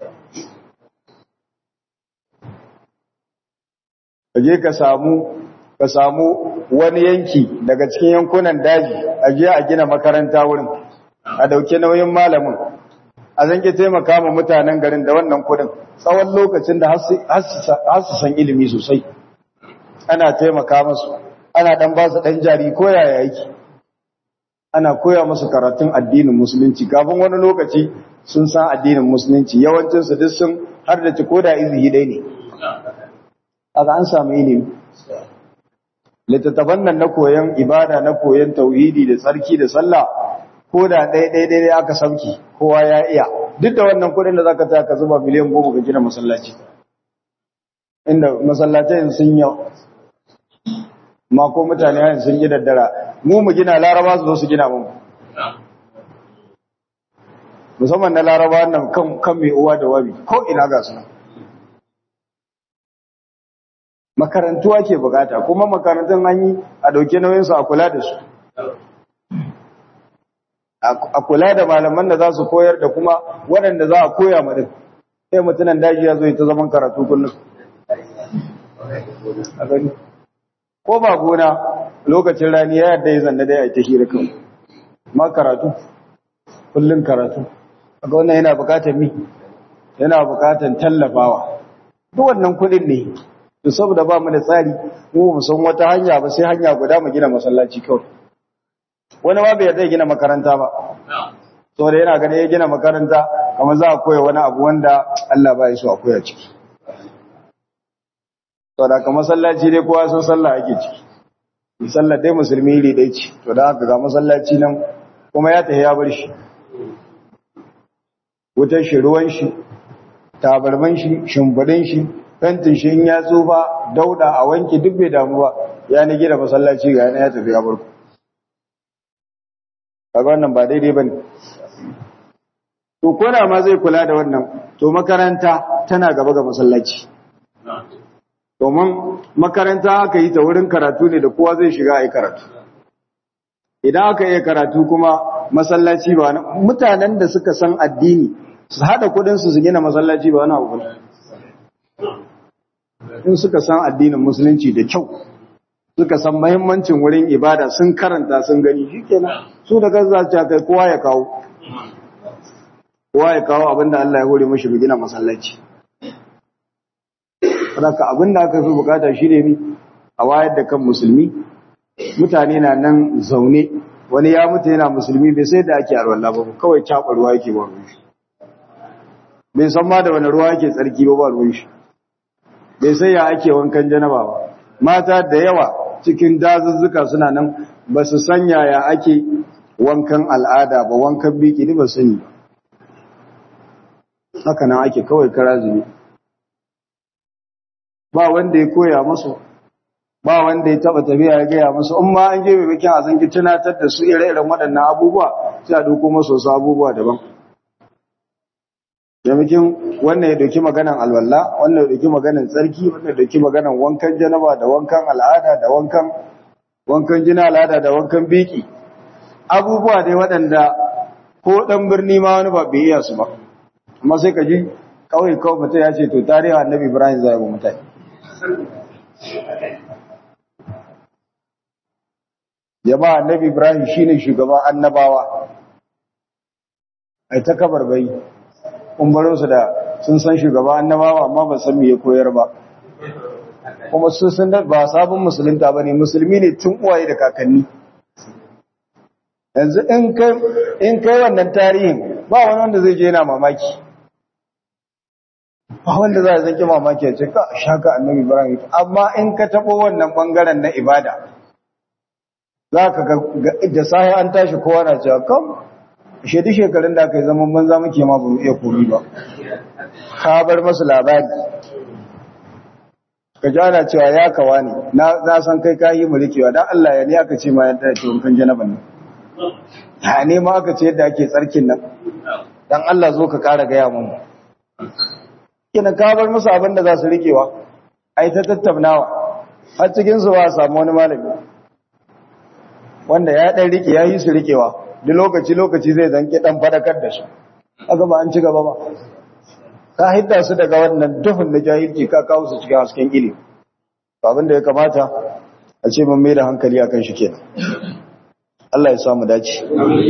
ka je ka samu ka samu wani yanki daga cikin yankunan daji a je a gina makaranta wurin a dauke nauyin malamin a zanke taimaka ma mutanen garin da wannan kudin tsawon lokacin da har su san ilimi sosai ana taimaka masu ana dan ba su dan jari ko yaya yake ana koya musu karatun addinin musulunci kafin wani lokaci sun san addinin musulunci yawancin su duk sun har da ko da izini dai ne aka an samu ilimi littattafan nan na koyon ibada na koyon tauhidi da tsarki da sallah ko da ɗaya ɗaya ɗaya aka sauki kowa ya iya duk da wannan kuɗin da zaka ta ka zuba miliyan goma ka gina masallaci inda masallacin sun yau ma ko mutane hayan sun yi daddara mu mu gina laraba su zo su gina mu musamman na laraba nan kan kan mai uwa da wabi ko ina ga su makarantu ake bukata kuma makarantun an yi a dauke nauyinsu a kula da su a kula da malaman da za su koyar da kuma waɗanda za a koya ma din sai mutunan daji ya zo ta zaman karatu kullum ko ba gona lokacin rani ya yadda ya zanna dai a ta hira kan ma karatu kullum karatu aga wannan yana bukatar mi yana bukatar tallafawa duk wannan kuɗin ne to saboda ba mu da tsari mu mu san wata hanya ba sai hanya guda mu gina masallaci kawai wani ma bai yarda ya gina makaranta ba saboda yana gani ya gina makaranta kamar za a koya wani abu wanda Allah ba ya so a koya ciki saboda ka masallaci dai kowa sun sallah ake ciki sallah dai musulmi ne dai ci to da haka ga masallaci nan kuma ya tafi ya bar shi wutar shi ruwan shi tabarman shi shimfidin shi fentin shi in ya tsufa dauda a wanke duk bai damu ba ya ni gina masallaci ga yana ya tafi ya bar ku kaga wannan ba daidai bane to kona ma zai kula da wannan to makaranta tana gaba ga masallaci domin makaranta aka yi ta wurin karatu ne da kowa zai shiga a yi karatu idan aka yi karatu kuma masallaci ba wani mutanen da suka san addini su haɗa kudinsu su gina masallaci ba wani abu in suka san addinin musulunci da kyau suka san mahimmancin wurin ibada sun karanta sun gani shi kenan su da kan za su kai kowa ya kawo kowa ya kawo abinda Allah ya hore mashi gina masallaci Saka abinda aka fi bukata shi ne a wayar da kan musulmi mutane na nan zaune wani ya mutu yana musulmi bai sai da ake arwallah ba kawai caɓa ruwa yake ba ruwan shi bai san ma da wani ruwa yake tsarki ba ba ruwan shi bai sai ya ake wankan janaba ba mata da yawa cikin dazuzzuka suna nan ba su san yaya ake wankan al'ada ba wankan biki ne ba sani ba haka nan ake kawai kara zube ba wanda ya koya musu ba wanda ya taba tafiya ya gaya musu in ma an gebe bikin a zangi tunatar da su ire-iren waɗannan abubuwa sai a doko masu wasu abubuwa daban maimakon wannan ya dauki maganan alwala wannan ya dauki maganan tsarki wannan ya dauki maganan wankan janaba da wankan al'ada da wankan wankan jina al'ada da wankan biki abubuwa dai waɗanda ko ɗan birni ma wani ba bai iya su ba amma sai ka ji kawai kawai mutum ya ce to tarihi annabi ibrahim zai yi mutane jama'a annabi ibrahim shine shugaban annabawa ai ta kabarbai kun su da sun san shugaban annabawa amma ba san me ya koyar ba kuma su sun ba sabon musulunta bane musulmi ne tun uwaye da kakanni yanzu in kai in kai wannan tarihin ba wani wanda zai je yana mamaki ba wanda za a zanki mamaki ya ce ka shaka annabi ibrahim amma in ka taɓo wannan ɓangaren na ibada za ka ga da sahi an tashi kowa na cewa kam shaidu shekarun da aka yi zaman banza muke ma ba mu iya komi ba ka bar masu labari ka ji ana cewa ya kawa ne na san kai ka yi mulkewa don allah ya ne aka ce ma yadda ce wankan janaban nan ya ne ma aka ce yadda ake tsarkin nan don allah zo ka kara gaya mu kina ka bar musu abin da za su rikewa ai ta tattaunawa har cikin su ba a samu wani malami wanda ya dan rike ya yi su rikewa duk lokaci lokaci zai zanki dan fadakar da su aka ba an ci gaba ba ka hidda su daga wannan duhun na jahilci ka kawo su cikin hasken ilimi abin da ya kamata a ce mun mai da hankali akan shi kenan Allah ya samu dace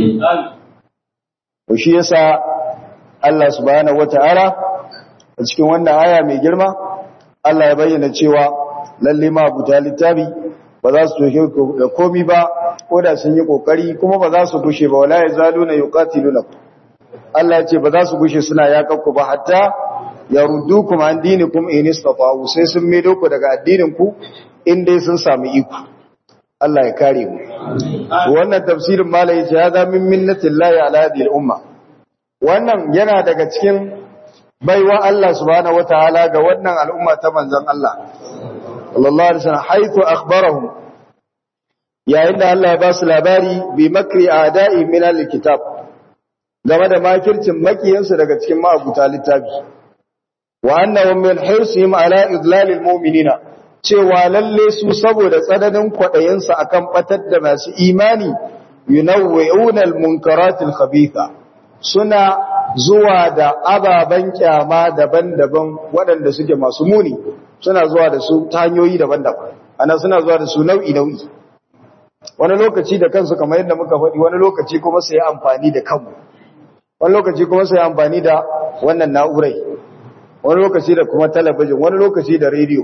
to shi yasa Allah subhanahu wataala a cikin wannan aya mai girma Allah ya bayyana cewa lalle ma abuta littafi ba za su toshe da komi ba ko da sun yi kokari kuma ba za su gushe ba wala yazaluna yuqatilunakum Allah ya ce ba za su gushe suna yakakku ba hatta yaruddukum an dinikum in istata'u sai sun maido ku daga addinin ku in dai sun samu iko Allah ya kare mu wannan tafsirin malai ya ga min minnatillahi ala hadhihi al-umma wannan yana daga cikin baiwa Allah subhanahu wataala ga wannan al'umma ta manzon Allah sallallahu alaihi wasallam haythu akhbarahum yayin da Allah ya ba su labari bi makri a'da'i min al-kitab game da makircin makiyansu daga cikin ma'abuta littafi wa annahum min hirsihim ala idlalil mu'minina cewa lalle su saboda tsananin kwadayensu akan batar da masu imani yunawwi'una al-munkaratil khabitha suna zuwa da ababen kyama daban-daban waɗanda suke masu muni suna zuwa da su ta hanyoyi daban-daban ana suna zuwa da su nau'i-nau'i wani lokaci da kansu kamar yadda muka faɗi wani lokaci kuma su yi amfani da kanmu wani lokaci kuma su yi amfani da wannan na'urai wani lokaci da kuma talabijin wani lokaci da rediyo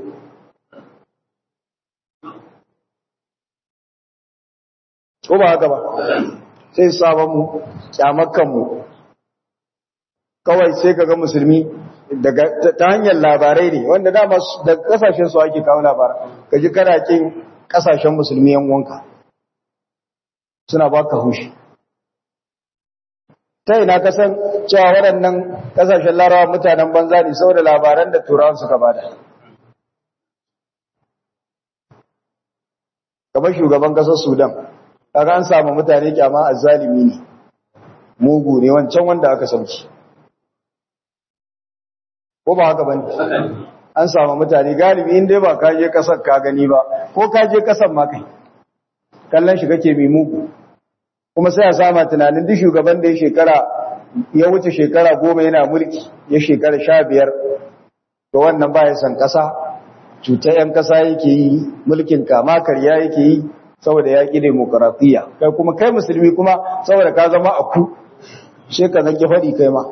ko ba haka ba sai sabon mu kyamakan mu kawai sai kaga musulmi daga ta hanyar labarai ne wanda dama da kasashen su ake kawo labarai kaji kana kin kasashen musulmi yan wanka suna baka hushi ta ina ka san cewa waɗannan kasashen larawa mutanen banza ne saboda labaran da turawan suka bada kamar shugaban ƙasar sudan kaga an samu mutane kyama azzalimi ne mugu ne wancan wanda aka sauki ko ba haka bane an samu mutane galibi in dai ba ka je kasar ka gani ba ko ka je kasar ma kai kallon shi kake mai mugu kuma sai a sama tunanin duk shugaban da ya shekara ya wuce shekara goma yana mulki ya shekara sha biyar to wannan ba ya san kasa cuta yan kasa yake yi mulkin kama karya yake yi saboda ya ƙi demokaratiya kai kuma kai musulmi kuma saboda ka zama a ku shi ka zanke faɗi kai ma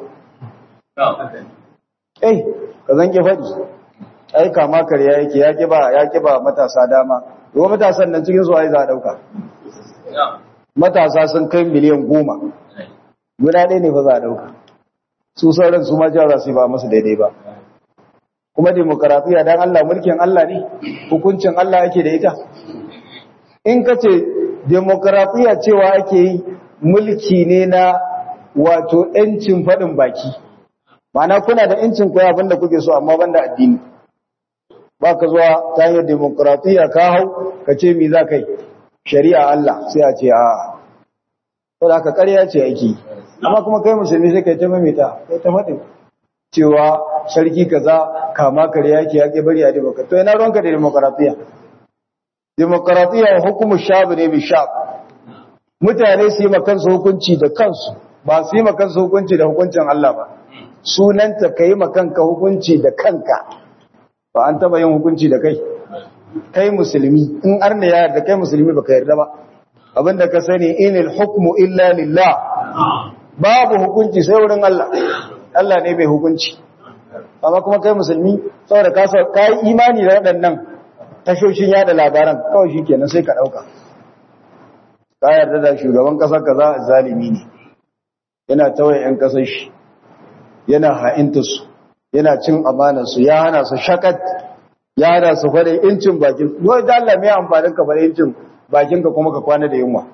eh ka zanke faɗi ai kama karya yake ya ƙi ba ya ƙi ba matasa dama yau matasan nan cikin su ai za a ɗauka matasa sun kai miliyan goma guda ɗaya ne ba za a ɗauka su sauran su ma jara su ba masu daidai ba kuma demokaratiya don Allah mulkin Allah ne hukuncin Allah ake da ita in ka ce demokaratiya cewa ake yi mulki ne na wato ‘yancin faɗin baki mana kuna da ‘yancin kuwa abinda kuke so amma banda addini ba ka zuwa ta hanyar demokaratiya ka hau ka ce mi za ka yi shari'a Allah sai a ce a to da ka karya ce ake amma kuma kai musulmi sai kai ta mamita kai ta faɗin cewa sarki kaza kama kare yake yake bari a demokratiya to ina ruwanka da demokratiya demokratiya hukumu shabu ne bi shab mutane su yi makansu hukunci da kansu ba su yi makansu hukunci da hukuncin Allah ba sunanta ka yi makanka hukunci da kanka ba an taba yin hukunci da kai kai musulmi in arna ya yarda kai musulmi baka yarda ba abinda ka sani inil hukmu illa lillah babu hukunci sai wurin Allah Allah ne mai hukunci amma kuma kai musulmi saboda ka ka yi imani da waɗannan tashoshin yada labaran kawai shikenan sai ka dauka ka yarda da shugaban kasar kaza zalimi ne yana tawaye yan kasar shi yana ha'inta su yana cin amanar su ya hana su shakat ya hana su fara incin bakin wai da Allah mai amfanin ka fara incin bakin ka kuma ka kwana da yunwa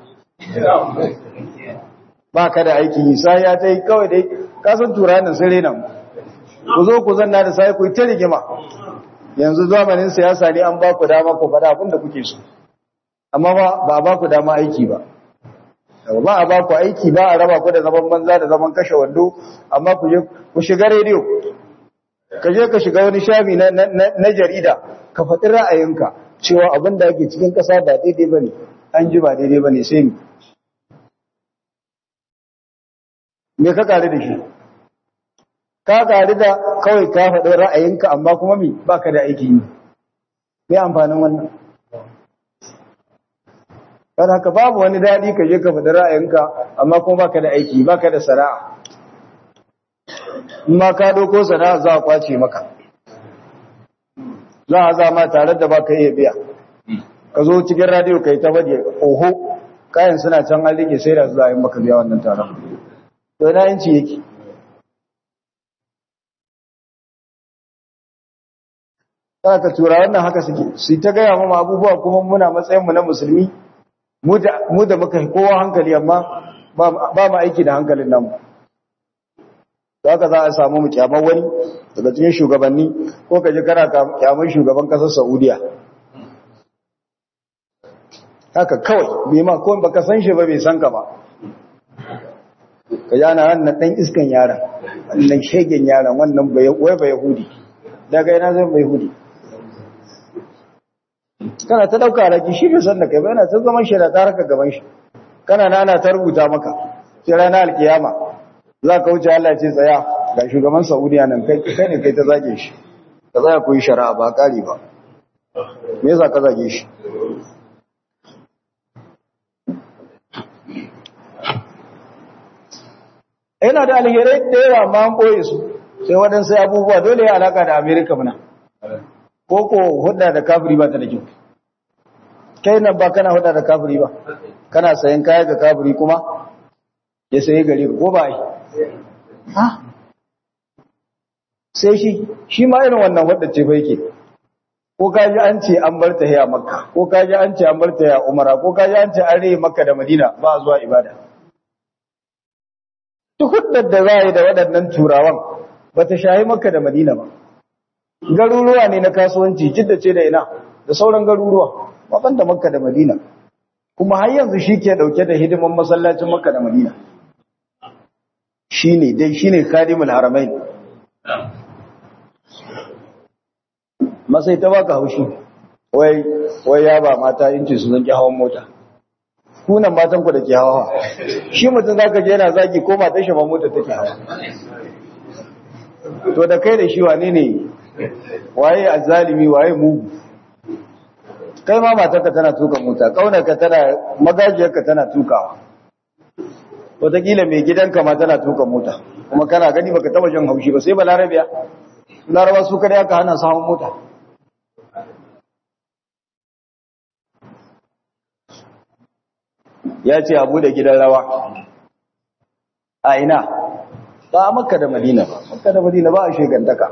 ba ka da aiki yi sai ya tai kawai dai ka san turanin sun rena mu ku zo ku zanna da sai ku ta rigima yanzu zamanin siyasa ne an ba ku dama ku faɗa abin da kuke so amma ba a ba ku dama aiki ba ba a ba ku aiki ba a raba ku da zaman banza da zaman kashe wando amma ku je ku shiga rediyo ka je ka shiga wani shafi na, na, jarida ka faɗi ra'ayinka cewa abin da ake cikin ƙasa ba daidai ba ne an ji ba daidai ba ne sai mi me ka ƙari da shi ka ƙari da kawai ka faɗi ra'ayinka amma kuma mi ba ka da aiki yi me amfanin wannan don haka babu wani daɗi ka je ka faɗi ra'ayinka amma kuma baka da aiki baka da sana'a in ma ka doko sana'a za a kwace maka za a zama tare da baka iya biya ka zo cikin radiyo ka yi ta faɗi oho kayan suna can an rike sai da za a yi maka biya wannan taron to na yanci yake za ka tura wannan haka suke su ta gaya mama abubuwa kuma muna matsayinmu na musulmi mu da muka kowa hankali amma ba mu aiki da hankalin namu za ka za a samu mu kyamar wani daga cikin shugabanni ko ka ji kana kyamar shugaban kasar saudiya haka kawai bai ma ko baka san shi ba bai san ka ba ka ji ana wannan dan iskan yaran wannan shegen yaran wannan wai bai yahudi daga yana zai bai yahudi kana ta dauka raki shi bai san da kai ba yana ta zaman shi da ta harka gaban shi kana na ana ta rubuta maka sai ranar alkiyama za ka wuce Allah ce tsaya ga shugaban Saudiya nan kai kai ne kai ta zage shi ka tsaya ku yi shari'a ba kare ba me yasa ka zage shi yana da alherai da yawa ma an boye su sai waɗansu abubuwa dole ya alaka da Amerika muna ko ko hudda da kafiri ba ta da kyau kai nan ba kana hudda da kafiri ba kana sayan kaya ga kafiri kuma ya saye gare ka ko ba yi ha sai shi shi ma irin wannan hudda ce fa yake ko ka ji an ce an bar ta a makka ko ka ji an ce an bar ta a umara ko ka ji an ce an rage makka da madina ba zuwa ibada duk huddar da za a yi da waɗannan turawan ba ta shahi makka da madina ba garuruwa ne na kasuwanci jidda ce da ina da sauran garuruwa waɗanda makka da madina kuma har yanzu shi ke ɗauke da hidiman masallacin makka da madina shi ne dai shi ne kadimul haramai masai ta baka haushi wai wai ya ba mata inci su zanki hawan mota kunan matan ku da ke hawa shi mutum zaka je yana zaki ko matan shi ba mota take hawa to da kai da shi wane ne waye azzalimi waye mugu kai ma matarka tana tuka mota kaunarka tana magajiyarka tana tukawa wataƙila mai gidanka ma tana tuka mota kuma kana gani baka taba jin haushi ba sai ba larabiya laraba su kada aka hana samun mota ya ce abu da gidan rawa a ina ba a makka da madina ba makka da madina ba a shegantaka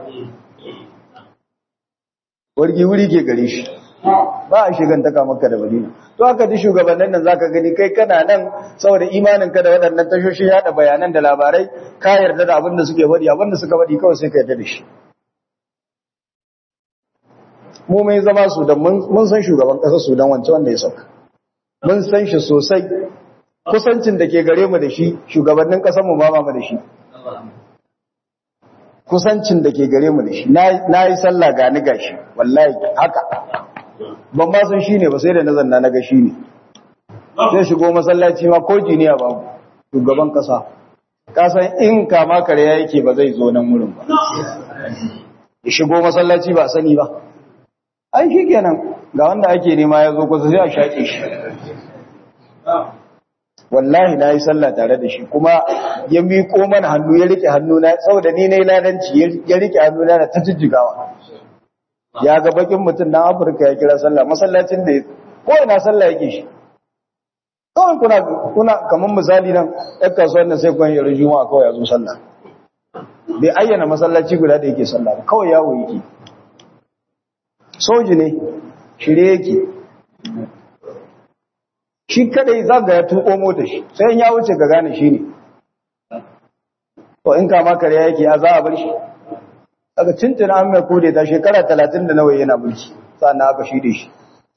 wargi wuri ke gare shi ba a shigantaka maka da madina to haka ji shugabannin nan zaka gani kai kana nan saboda imanin ka da waɗannan tashoshi yada bayanan da labarai ka yarda da abin da suke faɗi abin da suka faɗi kawai sai ka yarda da shi mu mai zama su da mun san shugaban ƙasar Sudan wance wanda ya sauka mun san shi sosai kusancin da ke gare mu da shi shugabannin ƙasar mu ba mu da shi kusancin da ke gare mu da shi na yi sallah ga ni gashi wallahi haka ban ma san shi ne ba sai da na zanna na ga shi ne zai shigo masallaci ma ko jiniya ba shugaban kasa kasan in kama kare ya yake ba zai zo nan wurin ba ya shigo masallaci ba sani ba ai shi kenan ga wanda ake nema ya zo kusa sai a shaƙe shi wallahi na yi sallah tare da shi kuma ya miƙo mana hannu ya rike hannu na saboda ni na yi ladanci ya rike hannu na ta jijjigawa ya ga bakin mutum na afirka ya kira sallah masallacin da ko ina sallah yake shi kawai kuna kuna kamar misali nan ɗan kasuwar nan sai kwan yaro juma'a kawai ya zo sallah bai ayyana masallaci guda da yake sallah ba kawai yawo yake soji ne shirye yake shi kadai zaga ya tuko mota shi sai ya wuce ga gane shi ne to in kama kare yake ya za a bar shi daga tuntuna an mai kode ta shekara talatin da nawa yana mulki sannan aka shi da shi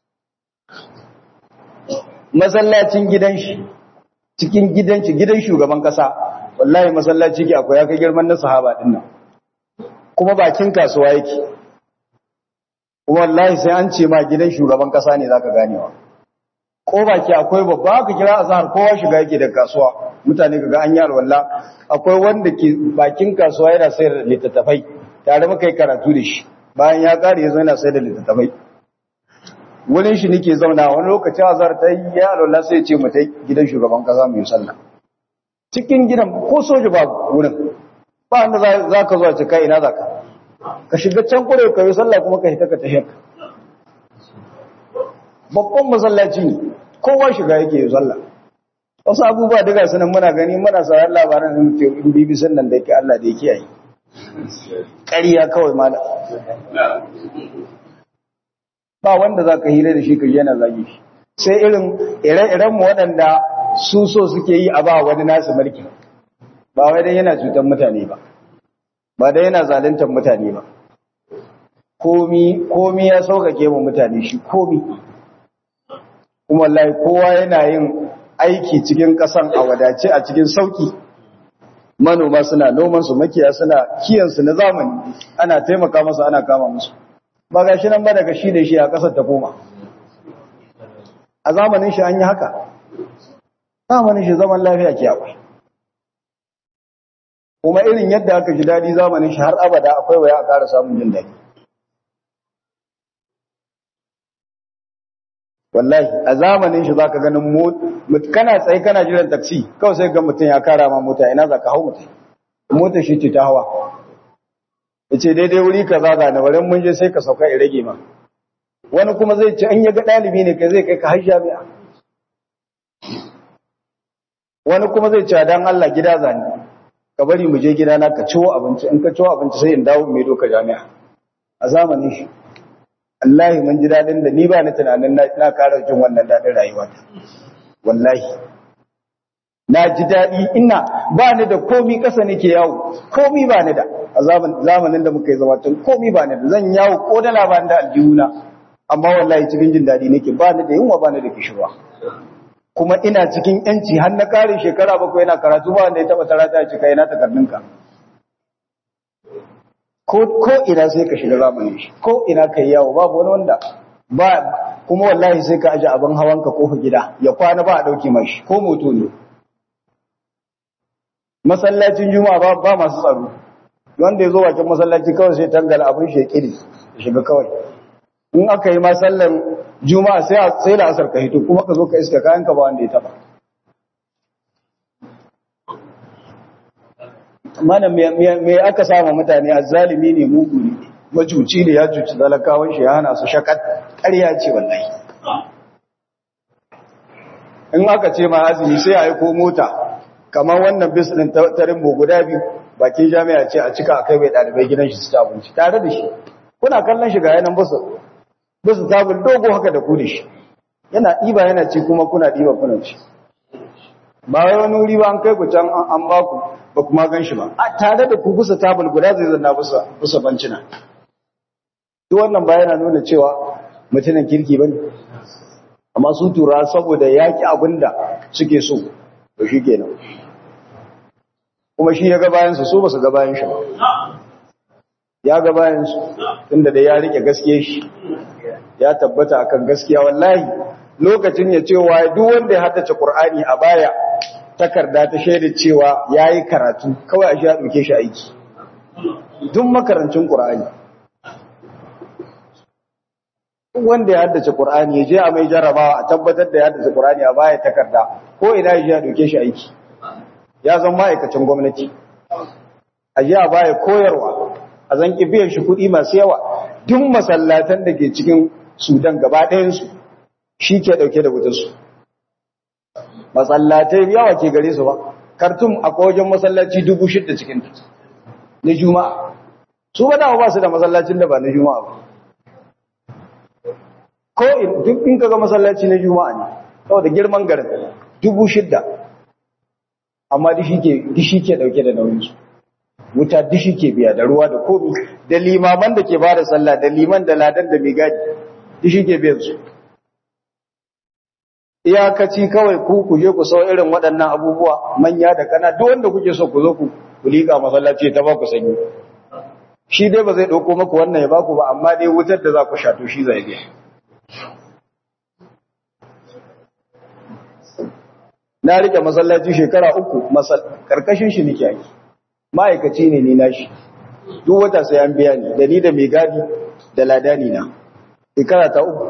masallacin gidan shi cikin gidan shi gidan shugaban kasa wallahi masallaci ke akwai ya kai girman na sahaba din nan kuma bakin kasuwa yake kuma wallahi sai an ce ma gidan shugaban kasa ne zaka ganewa ko baki akwai babba aka kira azhar kowa shiga yake da kasuwa mutane kaga an yi alwala akwai wanda ke bakin kasuwa yana sayar da littattafai tare muka yi karatu da shi bayan ya kare yazo yana sayar da littattafai wurin shi nake zauna wani lokacin azhar ta yi ya alwala sai ya ce mu tai gidan shugaban kasa mu yi sallah cikin gidan ko soja ba wurin ba wanda za ka zo a cika ina za ka ka shiga can kure ka yi sallah kuma ka hita ka tahiyar babban masallaci ne kowa shiga yake yi sallah wasu abubuwa daga sunan muna gani muna sauran labaran da muke in bibi sannan da yake Allah da yake yi ƙariya kawai mala ba wanda za ka hira da shi ka yana zagi shi sai irin ire-iren mu waɗanda su so suke yi a ba wani nasu mulki ba wai dan yana cutar mutane ba ba dan yana zaluntar mutane ba komi komi ya sauƙaƙe mu mutane shi komi kuma wallahi kowa yana yin aiki cikin ƙasan a wadace a cikin sauki manoma suna noman su makiya suna kiyan su na zamani ana taimaka musu ana kama musu ba gashi nan ba daga shi da shi a ƙasar ta koma a zamanin shi an yi haka zamanin shi zaman lafiya ke akwai kuma irin yadda aka ji daɗi zamanin shi har abada akwai waya a ƙara samun jin daɗi wallahi a zamanin shi zaka ganin kana tsaye kana jiran taksi kawai sai ga mutum ya kara ma mota ina zaka hau mutum motar shi ce ta hawa yace daidai wuri kaza ga na wurin mun je sai ka sauka ya rage ma wani kuma zai ce an ya ga dalibi ne kai zai kai ka har jami'a wani kuma zai ce dan Allah gida zani ka bari mu je gida na ka ciwo abinci in ka ciwo abinci sai in dawo mai doka jami'a a zamanin shi wallahi mun ji dadin da ni ba ni tunanin na ƙara jin wannan dadin rayuwa wallahi na ji dadi ina ba ni da komi ƙasa nake yawo komi ba ni da a zamanin da muka yi zama tun komi ba ni da zan yawo ko da labarin da aljihuna amma wallahi cikin jin dadi nake ba ni da yunwa ba ni da kishirwa kuma ina cikin yanci har na kare shekara bakwai yana karatu ba wanda ya taba tarata ya cika yana takardunka ko ina sai ka shiga zamanin shi ko ina kai yawo babu wani wanda ba kuma wallahi sai ka aje abin hawanka ko gida ya kwana ba a dauke mashi ko moto ne masallacin juma'a ba, ba masu tsaro wanda ya zo wajen masallaci kawai sai tangala abin shi ya kiri ya shiga kawai in aka yi masallan juma'a sai sai da asar ka hito kuma ka zo ka iska kayan ka ba wanda ya taba mana me aka sama mutane azzalimi ne mugu ne majuci ne ya cuci talakawan shi ya hana su shakat ƙarya ce wallahi in aka ce ma azumi sai a yi ko mota kamar wannan bis din tarin guda biyu bakin jami'a ce a cika akai bai dalibai gidan shi su ci abinci tare da shi kuna kallon shi ga yanan basu basu tabul dogo haka da ku da shi yana ɗiba yana ci kuma kuna ɗiba kuna ci ba wai wani wuri ba an kai ku can an ba ku ba kuma gan shi ba a tare da ku kusa tabul guda zai zanna busa busa bancina duk wannan ba yana nuna cewa mutumin kirki bane amma su tura saboda yaki abinda suke so to shikenan kuma shi ya ga bayan su so ba su ga bayan shi ba ya ga bayan su tunda da ya rike gaskiya shi ya tabbata akan gaskiya wallahi lokacin ya ce wa duk wanda ya haddace Qur'ani a baya takarda ta shaida cewa yayi karatu kawai a shi ya dauke shi aiki duk makarancin Qur'ani wanda ya haddace Qur'ani ya je a mai jarabawa a tabbatar da ya haddace Qur'ani a baya takarda ko ina ya dauke shi aiki ya zama ma'aikacin gwamnati a je a baya koyarwa a zan biyan shi kuɗi masu yawa duk masallatan da ke cikin Sudan gaba ɗayansu shi ke ɗauke da wutarsu masallatai yawa ke gare su ba kartum a wajen masallaci dubu shidda cikin na juma'a su ba dawa ba su da masallacin da ba na juma'a ba ko duk in kaga masallaci na juma'a ne saboda girman garin dubu shidda amma dishi ke dauke da nauyinsu wuta dishi ke biya da ruwa da komi da limaman da ke ba da sallah da liman da ladan da mai gadi dishi ke biyan su iyakaci kawai ku ku je ku sau irin waɗannan abubuwa manya da kana duk wanda kuke so ku zo ku ku liƙa masallaci ta ba ku sanyi shi dai ba zai ɗauko maku wannan ya ba ku ba amma dai wutar da za ku sha to shi zai biya na rike masallaci shekara uku karkashin shi nake yi ma'aikaci ne ni nashi duk wata sai an biya ni da ni da mai gadi da ladani na shekara ta uku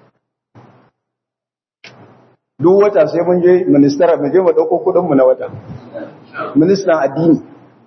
duk wata sai mun je ministara mu je mu dauko kudin mu na wata ministan addini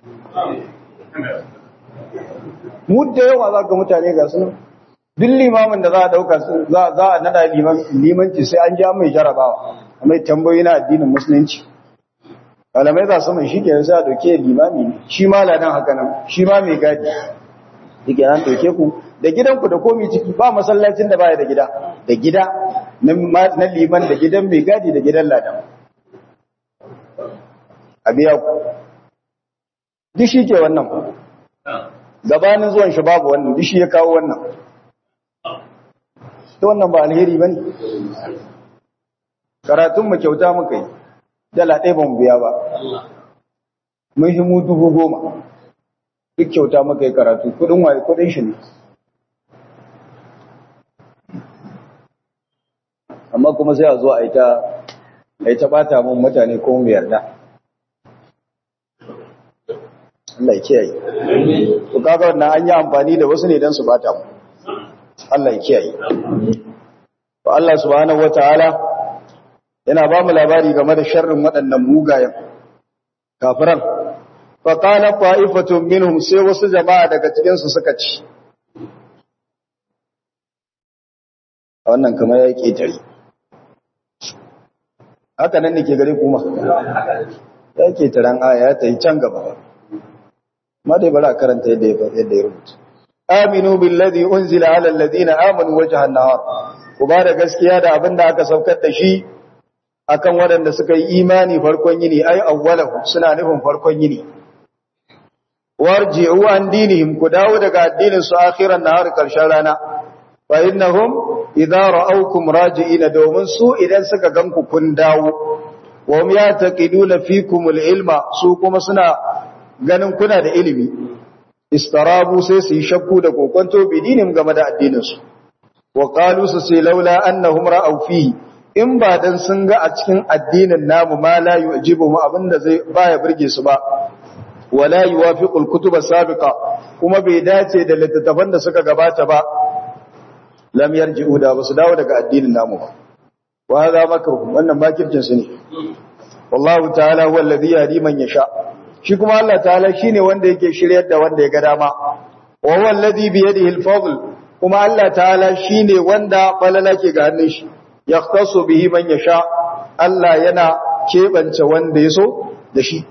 mu da yawa za ga mutane ga sunan duk limamin da za a dauka za a nada limanci sai an ja mai jarabawa mai tambayoyi na addinin musulunci malamai za su mai shi ke sai a dauke limami ne shi ma ladan haka nan shi ma mai gadi yake nan dauke ku da gidanku da komi ciki ba masallacin da baya da gida da gida na liman da gidan mai gadi da gidan ladan a biya ku duk shi ke wannan gabanin zuwan shi babu wannan duk shi ya kawo wannan ta wannan ba alheri ba ne karatunmu kyauta muka yi dala ɗaya ba mu biya ba mun shi mu dubu goma duk kyauta muka yi karatu kudin waye kudin shi ne amma kuma sai a zo a yi ta a yi ta bata mun mutane ko mu yarda Allah ya kiyaye to kaga wannan an yi amfani da wasu ne don su bata mu Allah ya kiyaye to Allah subhanahu wataala yana ba mu labari game da sharrin waɗannan mugayen kafiran fa qala qa'ifatun minhum sai wasu jama'a daga cikin su suka ci wannan kamar ya ketare haka nan ne ke gare kuma ya ketaren aya ya tayi can gaba ma dai bari a karanta yadda yadda ya rubuta aminu billadhi unzila ala alladhina amanu wajha an-nahar ku ba da gaskiya da abin da aka saukar da shi akan waɗanda suka yi imani farkon yini ai awwalahu suna nufin farkon yini warji'u an dinihim ku dawo daga addinin su akhiran nahar karshen rana fa innahum idza ra'awkum raji'ina domin su idan suka ganku kun dawo wa hum yataqiduna fikum al-ilma su kuma suna ganin kuna da ilimi istarabu sai su yi shakku da kokonto bidinin game da addinin su wa qalu su sai laula annahum ra'aw fihi in ba dan sun ga a cikin addinin namu ma la yujibu mu abinda zai baya burge su ba wala yuwafiqul kutuba sabiqa kuma bai dace da littattafan da suka gabata ba lam yarji'u da basu dawo daga addinin namu ba wa hadha makru wannan makircin su ne wallahu ta'ala huwa alladhi yahdi man yasha shi kuma Allah ta'ala shine wanda yake shiryar da wanda ya ga dama wa huwa alladhi bi yadihi al-fadl kuma Allah ta'ala shine wanda balala ke ga hannun shi yaqtasu bihi man yasha Allah yana kebance wanda yaso da shi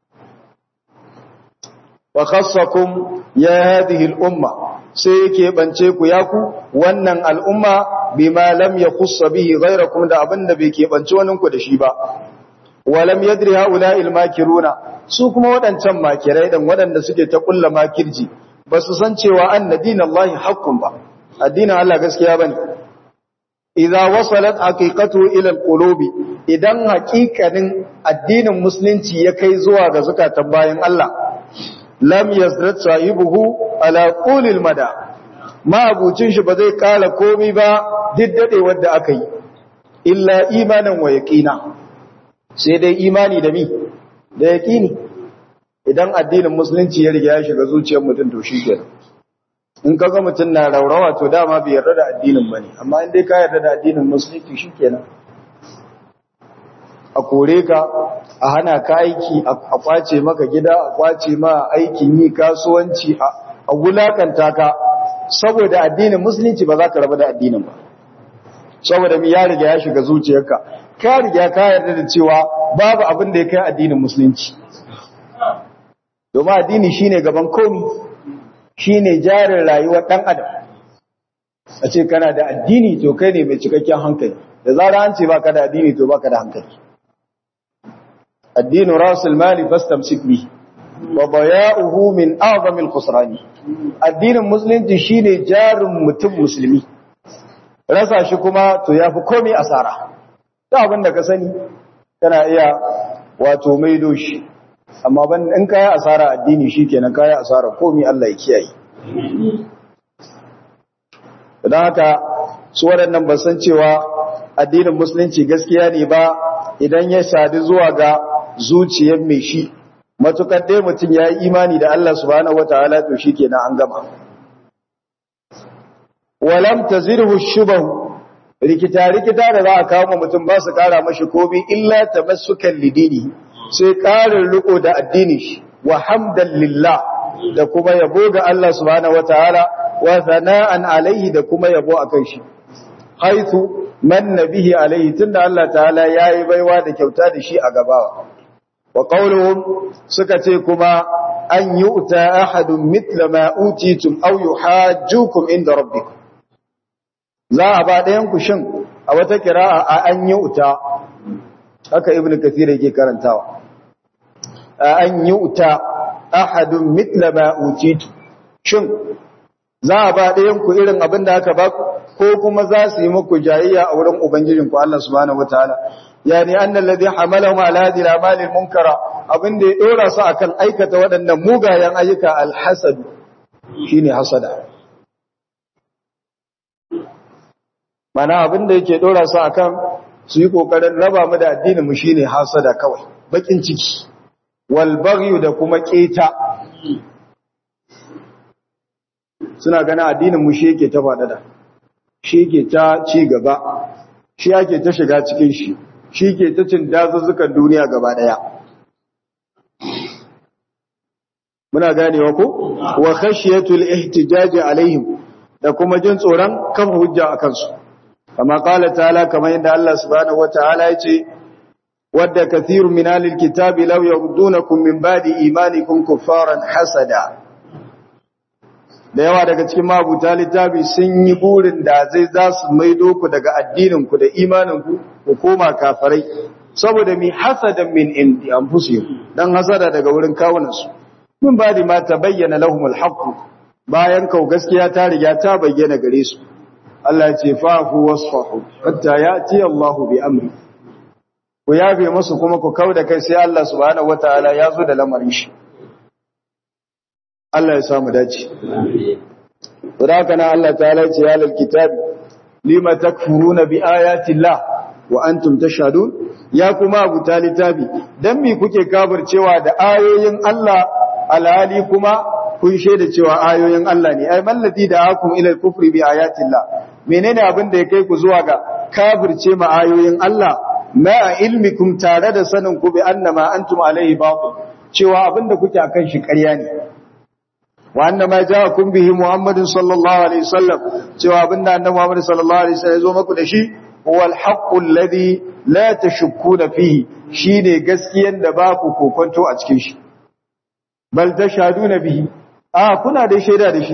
wa khassakum ya hadhihi al-umma sai yake bance ku ya ku wannan al'umma bima lam yakhuss bihi ghayrakum da abinda bai ke bance wannan ku da shi ba wa lam yadri haula'i al-makiruna su kuma wadancan makirai dan wadanda suke ta kulla makirji ba su san cewa annadinallahi haqqun ba addinin Allah gaskiya bane idza wasalat haqiqatu ila alqulubi idan haqiqanin addinin musulunci ya kai zuwa ga zakatan bayan Allah lam yazrat sahibuhu ala qulil mada ma'abucin shi ba zai kala komai ba diddade wanda aka yi illa imanan wa yaqina sai dai imani da mi da yaqini idan addinin musulunci ya riga ya shiga zuciyar mutum to shikenan in kaga mutum na raurawa to dama bai yarda da addinin bane amma in dai ka yarda da addinin musulunci shikenan a kore ka a hana ka aiki a kwace maka gida a kwace ma aikin yi kasuwanci a wulakanta ka saboda addinin musulunci ba za ka raba da addinin ba saboda mi ya riga ya shiga zuciyarka ka riga ka yarda da cewa babu abin da ya kai addinin musulunci domin addini shine gaban komi shine jarin rayuwar dan adam a ce kana da addini to kai ne mai cikakken hankali da zara an ce baka da addini to baka da hankali addinu rasul mali fastamsik bi wa baya'uhu min a'zamil khusrani addinin musulunci shine jarin mutum musulmi rasa shi kuma to yafi komai asara da abin da ka sani kana iya wato maido shi amma ban in kai asara addini shikenan kai asara komai Allah ya kiyaye dan haka su waɗannan ba san cewa addinin musulunci gaskiya ne ba idan ya sadu zuwa ga zuciyar mai shi matukar dai mutum ya yi imani da Allah subhanahu wataala to shikenan an gama walam tazirhu shubahu rikita rikita da za a kawo mutum ba su kara mashi komai illa tamassukan lidini sai karin riko da addini shi wa hamdan lillah da kuma yabo ga Allah subhanahu wataala wa sana'an alaihi da kuma yabo akan shi haithu manna bihi alaihi tunda Allah ta'ala yayi baiwa da kyauta da shi a gabawa wa qauluhum suka ce kuma an yu'ta ahadun mithla ma utitum aw yuhajjukum inda rabbikum za a ba ɗayan ku shin a wata kira'a a an yu'ta haka ibnu kathir yake karantawa a an yu'ta ahadun mithla ma utitum shin za a ba ɗayan ku irin abin da aka ba ko kuma za su yi muku jayayya a wurin ubangijinku Allah subhanahu wataala yani annal ladhi hamalahum ala hadhihi al-a'mal al-munkara abin da ya dora su akan aikata waɗannan mugayen ayyuka al-hasad shine hasada mana abin da yake dora su akan su yi kokarin raba mu da addinin mu shine hasada kawai bakin ciki wal baghyu da kuma keta suna ganin addinin mu shi yake ta fadada shi yake ta ci gaba shi yake ta shiga cikin shi shi ke ta cin dazuzzukan duniya gaba daya muna ganewa ko wa khashiyatul ihtijaj alaihim da kuma jin tsoron kafa hujja akan su kama qala ta'ala kamar yadda Allah subhanahu wataala yace wadda kathirun min alil kitabi law yurdunakum min ba'di imanikum kuffaran hasada da yawa daga cikin mabuta littafi sun yi burin da zai za su maido ku daga addininku da imaninku ku koma kafarai saboda mi hasadan min indi anfusihim dan hasada daga wurin kawunansu min badi ma tabayyana lahumul haqq bayan kau gaskiya ta riga ta bayyana gare su Allah ya ce fa'fu wasfahu hatta yati Allah bi amri ku yafe musu kuma ku kauda kai sai Allah subhanahu wataala ya zo da lamarin shi Allah ya samu dace. Wadakana Allah ta ce ya lalkitab lima takfuruna bi ayati Allah wa antum tashhadun ya kuma abu talitabi dan me kuke cewa da ayoyin Allah alhali kuma kun shaida cewa ayoyin Allah ne ai mallati da akum ila kufri bi ayati Allah menene abin da ya kai ku zuwa ga kafirce ma ayoyin Allah ma ilmikum tare da sanin ku bi annama antum alaihi batil cewa abin da kuke akan shi ƙarya ne وأن ما جاءكم به محمد صلى الله عليه وسلم جواب أن محمد صلى الله عليه وسلم يزوم كل شيء هو الحق الذي لا تشكون فيه شيء gaskiyan da ba ku kokonto a cikin shi bal tashhaduna bihi ah kuna da shaida da shi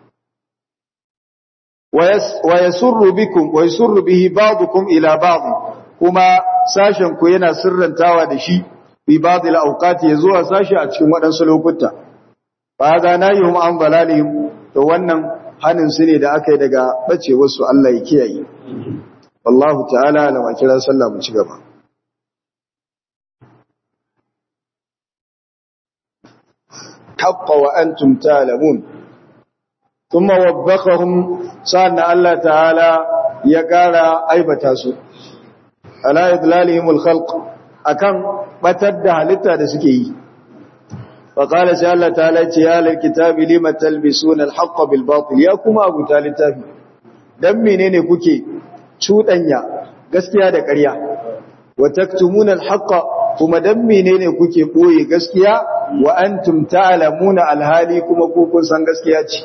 wa yasurru bikum wa yasurru bihi ba'dukum ila ba'd kuma sashen ku yana sirrantawa da shi bi ba'd al-awqati yazuwa sashi a cikin wadansu lokuta fa ga nayhum an balalihim to wannan hanin su ne da aka yi daga bace wasu Allah ya kiyaye wallahu ta'ala la kira sallah mu ci gaba haqqa wa antum ta'lamun thumma wabbakahum sa'anna Allah ta'ala ya kara aibata su ala idlalihimul khalq akan batar da halitta da suke yi wa qala sai Allah ta'ala ce ya lil kitabi lima talbisuna al haqq bil batil ya kuma abu talitafi dan menene kuke cudanya gaskiya da ƙarya wa taktumuna al haqq kuma dan menene kuke boye gaskiya wa antum ta'lamuna al hali kuma ku kun san gaskiya ce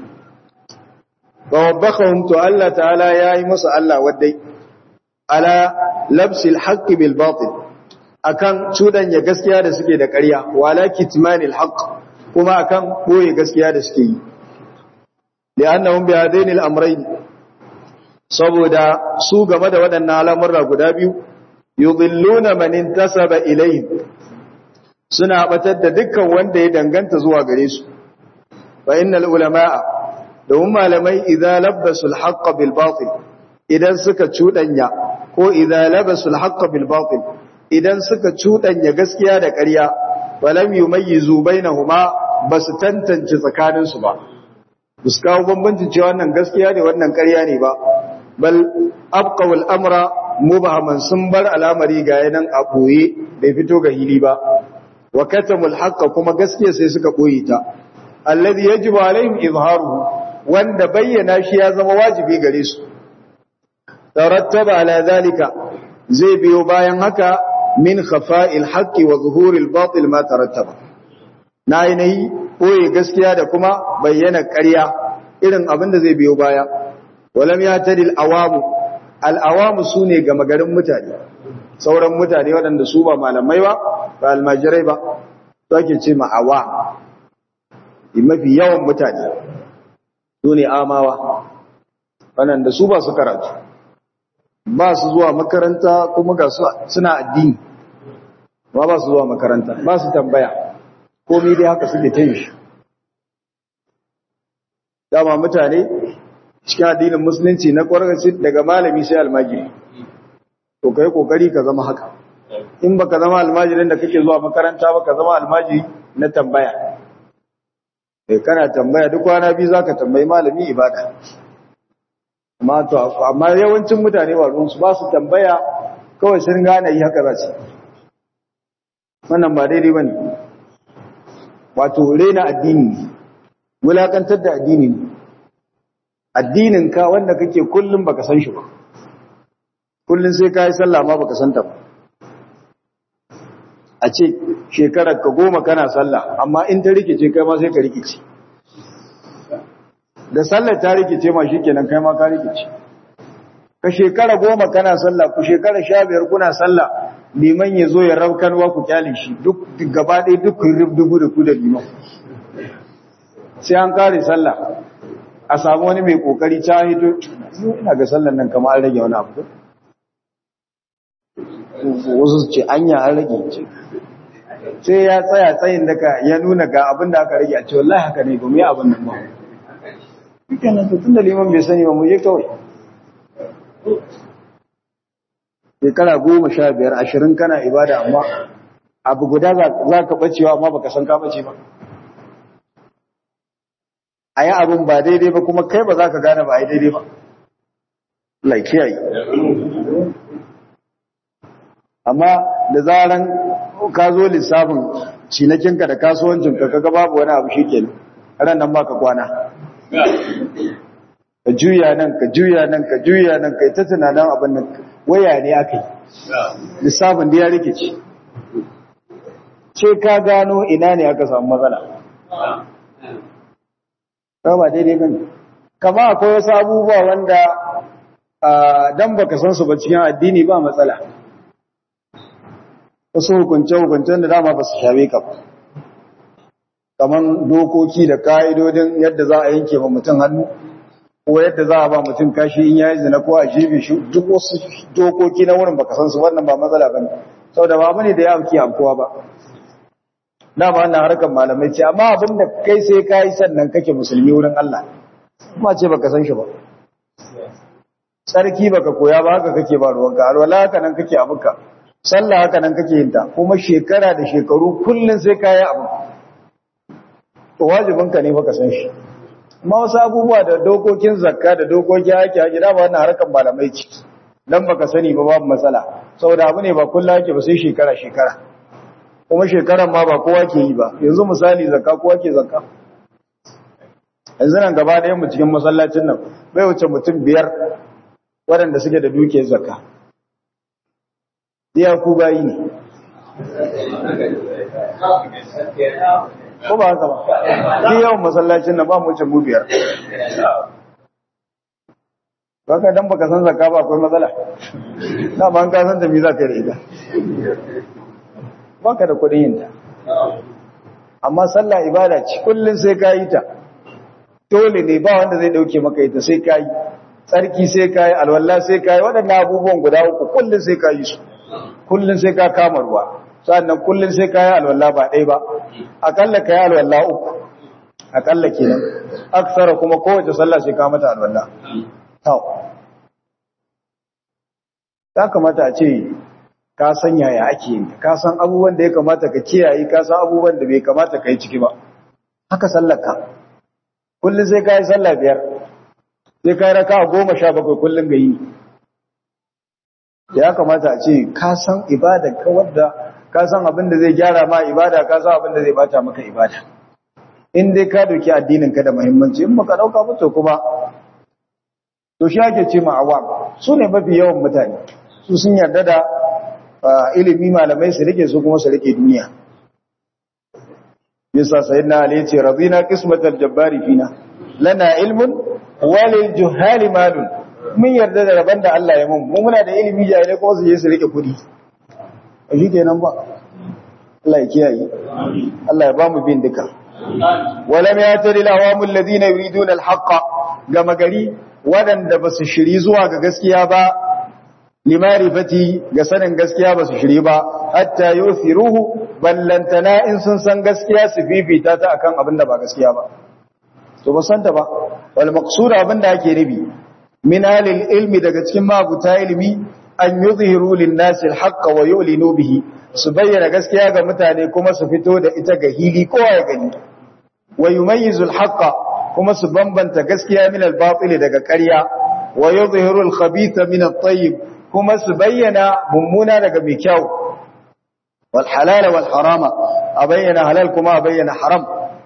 wa wabbakahum to Allah ta'ala yayi musu Allah wadai ala labsil haqqi bil batil akan cudanya gaskiya da suke da ƙarya wala kitmanil haqq kuma akan boye gaskiya da suke yi li'annahum bi hadaini al-amrayn saboda su game da waɗannan al'amurra guda biyu yudhilluna man intasaba ilayhim suna batar da dukkan wanda ya danganta zuwa gare su fa innal ulamaa da malamai idza labbasu al-haqq bil batil idan suka cudanya ko idza labasu al-haqq bil batil idan suka cudanya gaskiya da ƙarya walam yumayyizu bainahuma basu tantance tsakanin su ba bus kawo bambancin cewa wannan gaskiya ne wannan ƙarya ne ba bal abqaw al-amra mubhaman sun bar al'amari ga yanan a boye bai fito ga hili ba wa katamul haqq kuma gaskiya sai suka boye ta alladhi yajibu alaihim izharuhu wanda bayyana shi ya zama wajibi gare su tarattaba ala zalika zai biyo bayan haka min khafa'il haqqi wa zuhuril batil ma tarattaba na ainihi koyi gaskiya da kuma bayyana ƙarya irin abin da zai biyo baya walam ya tadil awamu al awamu sune ga magarin mutane sauran mutane waɗanda su ba malamai ba ba almajirai ba to ake ce ma awa mafi yawan mutane su ne amawa waɗanda su ba su karatu ba su zuwa makaranta kuma ga suna addini ba ba su zuwa makaranta ba su tambaya komi dai haka suke ta shi dama mutane cikin addinin musulunci na ƙwararci daga malami sai almajiri to kai kokari ka zama haka in baka zama almajirin da kake zuwa makaranta ba ka zama almajiri na tambaya kai kana tambaya duk kwana biyu zaka tambayi malami ibada amma to amma yawancin mutane ba ruwansu ba su tambaya kawai sun gane yi haka za su wannan ba daidai ba ne wato rena addini ne wulakantar da addini ne addinin ka wanda kake kullum baka san shi ba kullum sai ka yi sallah ma baka san ta ba a ce shekarar ka goma kana sallah amma in ta rikice kai ma sai ka rikice da sallar ta rikice ma shikenan kai ma ka rikice ka shekara goma kana sallah ku shekara sha biyar kuna sallah liman ya zo ya rabkanwa ku kyale shi duk gaba ɗaya duk kun rubdugu da ku da liman sai an kare sallah a samu wani mai kokari ta hito ina ga sallar nan kamar an rage wani abu wasu su ce anya an rage ce sai ya tsaya tsayin daga ya nuna ga abin da aka rage a ce wallahi haka ne ba mu yi abin nan ba dukkanin tun da liman bai sani ba mu je kawai shekara goma sha biyar ashirin kana ibada amma abu guda za ka bacewa amma baka san ka bace ba a yi abin ba daidai ba kuma kai ba za ka gane ba a yi daidai ba laikiyayi amma da zaran ka zo lissafin cinakinka da kasuwancinka kaga babu wani abu shi kenan ran nan baka kwana ka juya nan ka juya nan ka juya nan ka ta tunanin abin nan waya ne aka yi lissafin da ya rikici ce ka gano ina ne aka samu matsala ba ba daidai bane kama akwai wasu abubuwa wanda dan baka san su ba cikin addini ba matsala wasu hukunce-hukuncen da dama ba su shawe ka ba kaman dokoki da ka'idodin yadda za a yanke ma mutum hannu ko yadda za a ba mutum kashi in yayi zina ko a jibi shi duk wasu dokoki na wurin baka san su wannan ba matsala bane saboda ba bane da ya amki amkowa ba dama wannan harkar malamai ce amma abin da kai sai kai sannan kake musulmi wurin Allah kuma ce baka san shi ba sarki baka koya ba haka kake ba ruwanka alwala haka nan kake abuka sallah haka nan kake yin ta kuma shekara da shekaru kullun sai kai abu to wajibinka ne baka san shi amma wasu abubuwa da dokokin zakka da dokokin haƙi haƙi da ba wannan harkar malamai ce dan baka sani ba babu matsala saboda abu ne ba kullum ake ba sai shekara shekara kuma shekaran ma ba kowa ke yi ba yanzu misali zakka kowa ke zakka yanzu nan gaba ɗayan mu cikin masallacin nan bai wuce mutum biyar waɗanda suke da dukiyar zakka iya ku bayi ne ko ba haka ba ki yawan masallacin nan ba mu wuce mu biyar baka dan baka san zakka ba akwai matsala na ban ka san da me za ka yi da ita baka da kuɗin yin ta amma sallah ibada ce kullun sai ka yi ta dole ne ba wanda zai dauke maka ita sai ka yi tsarki sai ka yi alwala sai ka yi waɗannan abubuwan guda uku kullun sai ka yi su kullun sai ka kama ruwa sannan kullun sai ka yi alwala ba ɗaya ba akalla ka yi alwala uku akalla kenan aksara kuma kowace sallah sai ka mata alwala tau ya kamata a ce ka san yaya ake yin ka san abubuwan da ya kamata ka kiyaye ka san abubuwan da bai kamata ka yi ciki ba haka sallarka kullum sai ka yi sallah biyar sai ka yi raka goma sha bakwai kullum ga yi ya kamata a ce ka san ibada ka wadda ka san abin da zai gyara ma ibada ka san abin da zai bata maka ibada in dai ka doki addinin ka da muhimmanci in baka dauka ba to kuma to shi ake ce ma awam su ne mafi yawan mutane su sun yarda da ilimi malamai su rike su kuma su rike duniya yasa sayyidina ali yace radina qismatal jabbari fina lana ilmun walil juhali malun mun yarda da rabon da Allah ya mun mu muna da ilimi jahilai kuma su je su rike kudi shi kenan ba Allah ya kiyaye Allah ya ba mu bin duka walam yatari lawamul ladina yuriduna alhaqa gama gari wadanda basu shiri zuwa ga gaskiya ba limarifati ga sanin gaskiya basu shiri ba hatta yuthiruhu ballantana in sun san gaskiya su fifita ta akan abin da ba gaskiya ba to ba san ta ba wal maqsud abin da ake nufi min alil ilmi daga cikin mabuta ilmi an yuzhiru lin nasi alhaqqa wa yu'linu bihi su bayyana gaskiya ga mutane kuma su fito da ita ga hili kowa ya gani wa yumayyizu alhaqqa kuma su bambanta gaskiya min albatil daga ƙarya wa yuzhiru alkhabitha min at-tayyib kuma su bayyana mummuna daga mai kyau wal halala wal harama a bayyana halal kuma a bayyana haram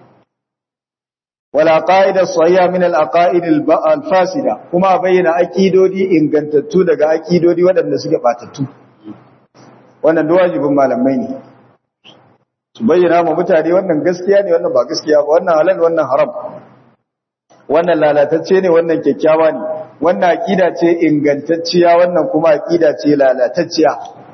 wal aqaid as-sahiha min al aqaid al fasida kuma a bayyana aqidodi ingantattu daga aqidodi waɗanda suke batattu wannan wajibin malamai ne su bayyana ma mutane wannan gaskiya ne wannan ba gaskiya ba wannan halal wannan haram wannan lalatacce ne wannan kyakkyawa ne wannan aqida ce ingantacciya wannan kuma aqida ce lalatacciya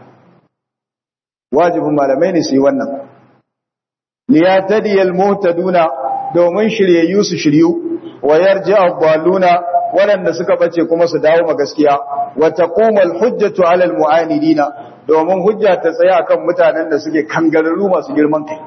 wajibin malamai ne su yi wannan liyatadiyal muhtaduna domin shiryayyu su shiryu wa yarji ad-dalluna waɗanda suka bace kuma su dawo ma gaskiya wa taqumal hujjatu 'ala al-mu'anidina domin hujja ta tsaya akan mutanen da suke kangararru masu girman kai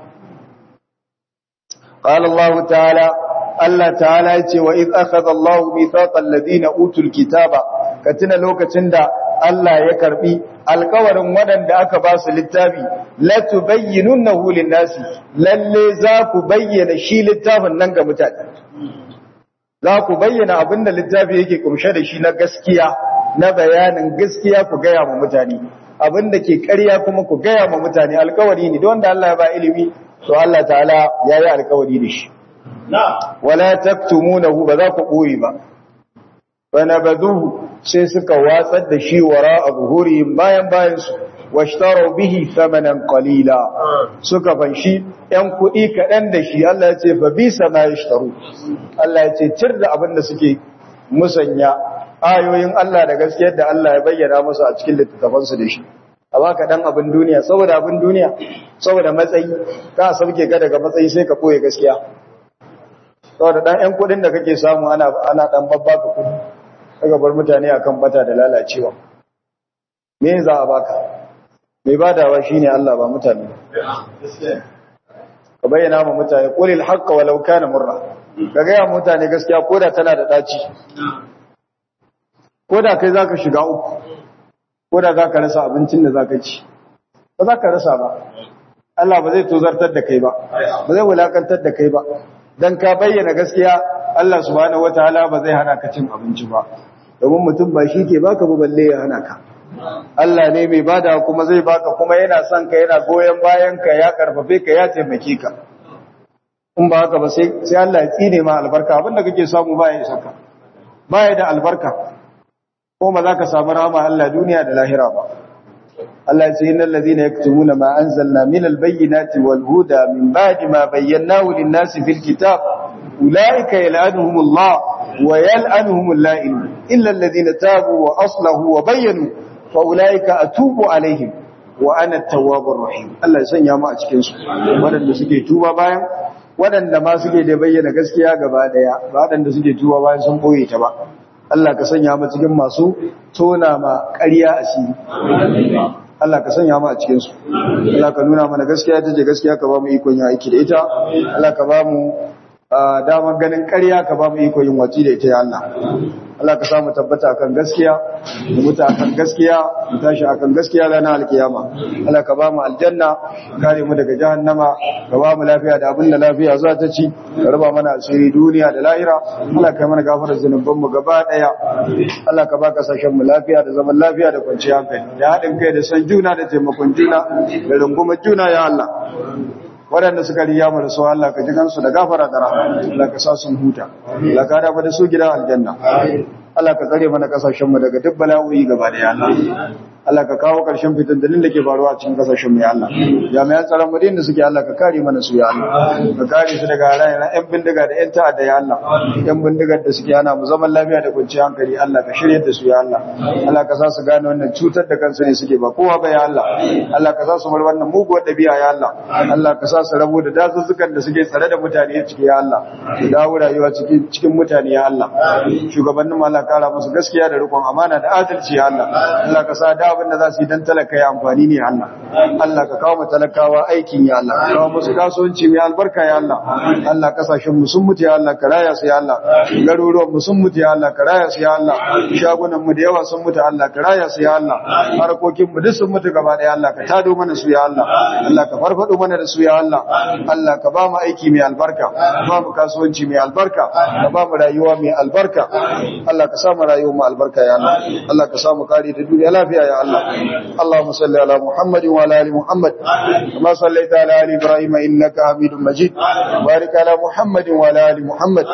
qala Allah ta'ala Allah ta'ala yace wa id akhadha Allah mithaqal ladina utul kitaba katina lokacin da Allah ya karbi alkawarin waɗanda aka ba su littafi la tubayyinunahu lin-nasi lalle za ku bayyana shi littafin nan ga mutane za ku bayyana abinda littafi yake kumshe da shi na gaskiya na bayanin gaskiya ku gaya ma mutane abinda ke ƙarya kuma ku gaya ma mutane alkawari ne don da Allah ya ba ilimi to Allah ta'ala ya yi alkawari da shi wala taktumunahu ba za ku ɓoye ba fanabaduhu sai suka watsar da shi wara a zuhurihim bayan bayansu washtaro bihi thamanan qalila suka fanshi yan kuɗi kaɗan da shi Allah ya ce fa bisa ma yashtaru Allah ya ce cir da abin da suke musanya ayoyin Allah da gaskiyar da Allah ya bayyana musu a cikin littattafansu da shi a baka dan abin duniya saboda abin duniya saboda matsayi ka sauke ka daga matsayi sai ka koye gaskiya saboda dan yan kuɗin da kake samu ana ana dan babbaka kuɗi kaga bar mutane akan bata da lalacewa me za a baka mai badawa shine Allah ba mutane ka bayyana ma mutane qulil haqqa walau kana murra kaga ya mutane gaskiya koda tana da daci koda kai zaka shiga uku koda zaka rasa abincin da zaka ci ba zaka rasa ba Allah ba zai tozartar da kai ba ba zai wulakantar da kai ba dan ka bayyana gaskiya Allah subhanahu wataala ba zai hana ka cin abinci ba domin mutum ba shi ke baka ba balle ya hana ka Allah ne mai bada kuma zai baka kuma yana son ka yana goyen bayan ka ya karfafe ka ya taimake ka in ba haka ba sai sai Allah ya tsine ma albarka abinda kake samu ba ya isa ka ba ya da albarka ko ba za ka samu rahama Allah duniya da lahira ba Allah ya ce innal ladina yaktumuna ma anzalna minal bayyinati wal huda min ba'di ma bayyanahu lin-nasi fil kitab ulaika yal'anuhumullah wa yal'anuhumul la'in illa alladhina tabu wa aslahu wa bayyanu fa ulaika atubu alaihim wa ana at-tawwabur rahim Allah ya sanya mu a cikin su wadanda suke tuba bayan wadanda ma suke da bayyana gaskiya gaba daya ba wadanda suke tuba bayan sun boye ta ba Allah ka sanya mu cikin masu tona ma ƙarya asiri Allah ka sanya mu a cikin su Allah ka nuna mana gaskiya tace gaskiya ka ba mu ikon yin aiki da ita Allah ka ba mu damar ganin ƙarya ka ba mu ikon yin wati da ita ya Allah Allah ka samu tabbata akan gaskiya mu mutu akan gaskiya mu tashi akan gaskiya ranar alkiyama Allah ka ba mu aljanna kare mu daga jahannama ka ba mu lafiya da abin da lafiya za ta ci ka raba mana asiri duniya da lahira Allah ka mana gafarar zunuban mu gaba daya Allah ka ba kasashen mu lafiya da zaman lafiya da kwanciyar hankali da haɗin kai da san juna da taimakon juna da rungumar juna ya Allah waɗanda suka riya mu da su Allah ka ji kansu da gafara da rahama Allah ka sa sun huta Allah ka dafa da su gidan aljanna Allah ka tsare mana kasashen mu daga duk bala'o'i gaba da Allah Allah ka kawo ƙarshen fitintunin da ke faruwa a cikin kasashen mu ya Allah jami'an tsaron mu da suke Allah ka kare mana su ya Allah ka kare su daga halayen ƴan bindiga da ƴan ta'adda ya Allah ƴan bindigar da suke hana mu zaman lafiya da kwanciyar hankali Allah ka shirye da su ya Allah Allah ka sa su gane wannan cutar da kansu ne suke ba kowa ba ya Allah Allah ka sa su bar wannan muguwar ɗabi'a ya Allah Allah ka sa su rabu da dazuzzukan da suke tsare da mutane ciki ya Allah su dawo rayuwa cikin cikin mutane ya Allah shugabannin mu Allah kara musu gaskiya da rikon amana da adalci ya Allah Allah ka sa da abin da za su yi don talaka ya amfani ne Allah Allah ka kawo talakawa aikin ya Allah ka kawo musu kasuwanci mai albarka ya Allah Allah kasashen mu sun mutu ya Allah ka raya su ya Allah garuruwan mu sun mutu ya Allah ka raya su ya Allah shagunan mu da yawa sun mutu Allah ka raya su ya Allah harkokin mu duk sun mutu gaba da Allah ka tado mana su ya Allah Allah ka farfado mana da su ya Allah Allah ka ba mu aiki mai albarka ka ba mu kasuwanci mai albarka ka ba mu rayuwa mai albarka Allah ka sa mu rayuwa mu albarka ya Allah Allah ka sa mu kare da duniya lafiya ya Allah اللهم صل على محمد وعلى ال محمد كما صليت على ال ابراهيم انك حميد مجيد وبارك على محمد وعلى ال محمد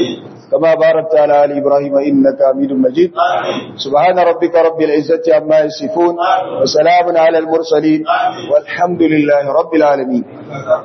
كما باركت على ال ابراهيم انك حميد مجيد سبحان ربك رب العزه عما يصفون وسلام على المرسلين والحمد لله رب العالمين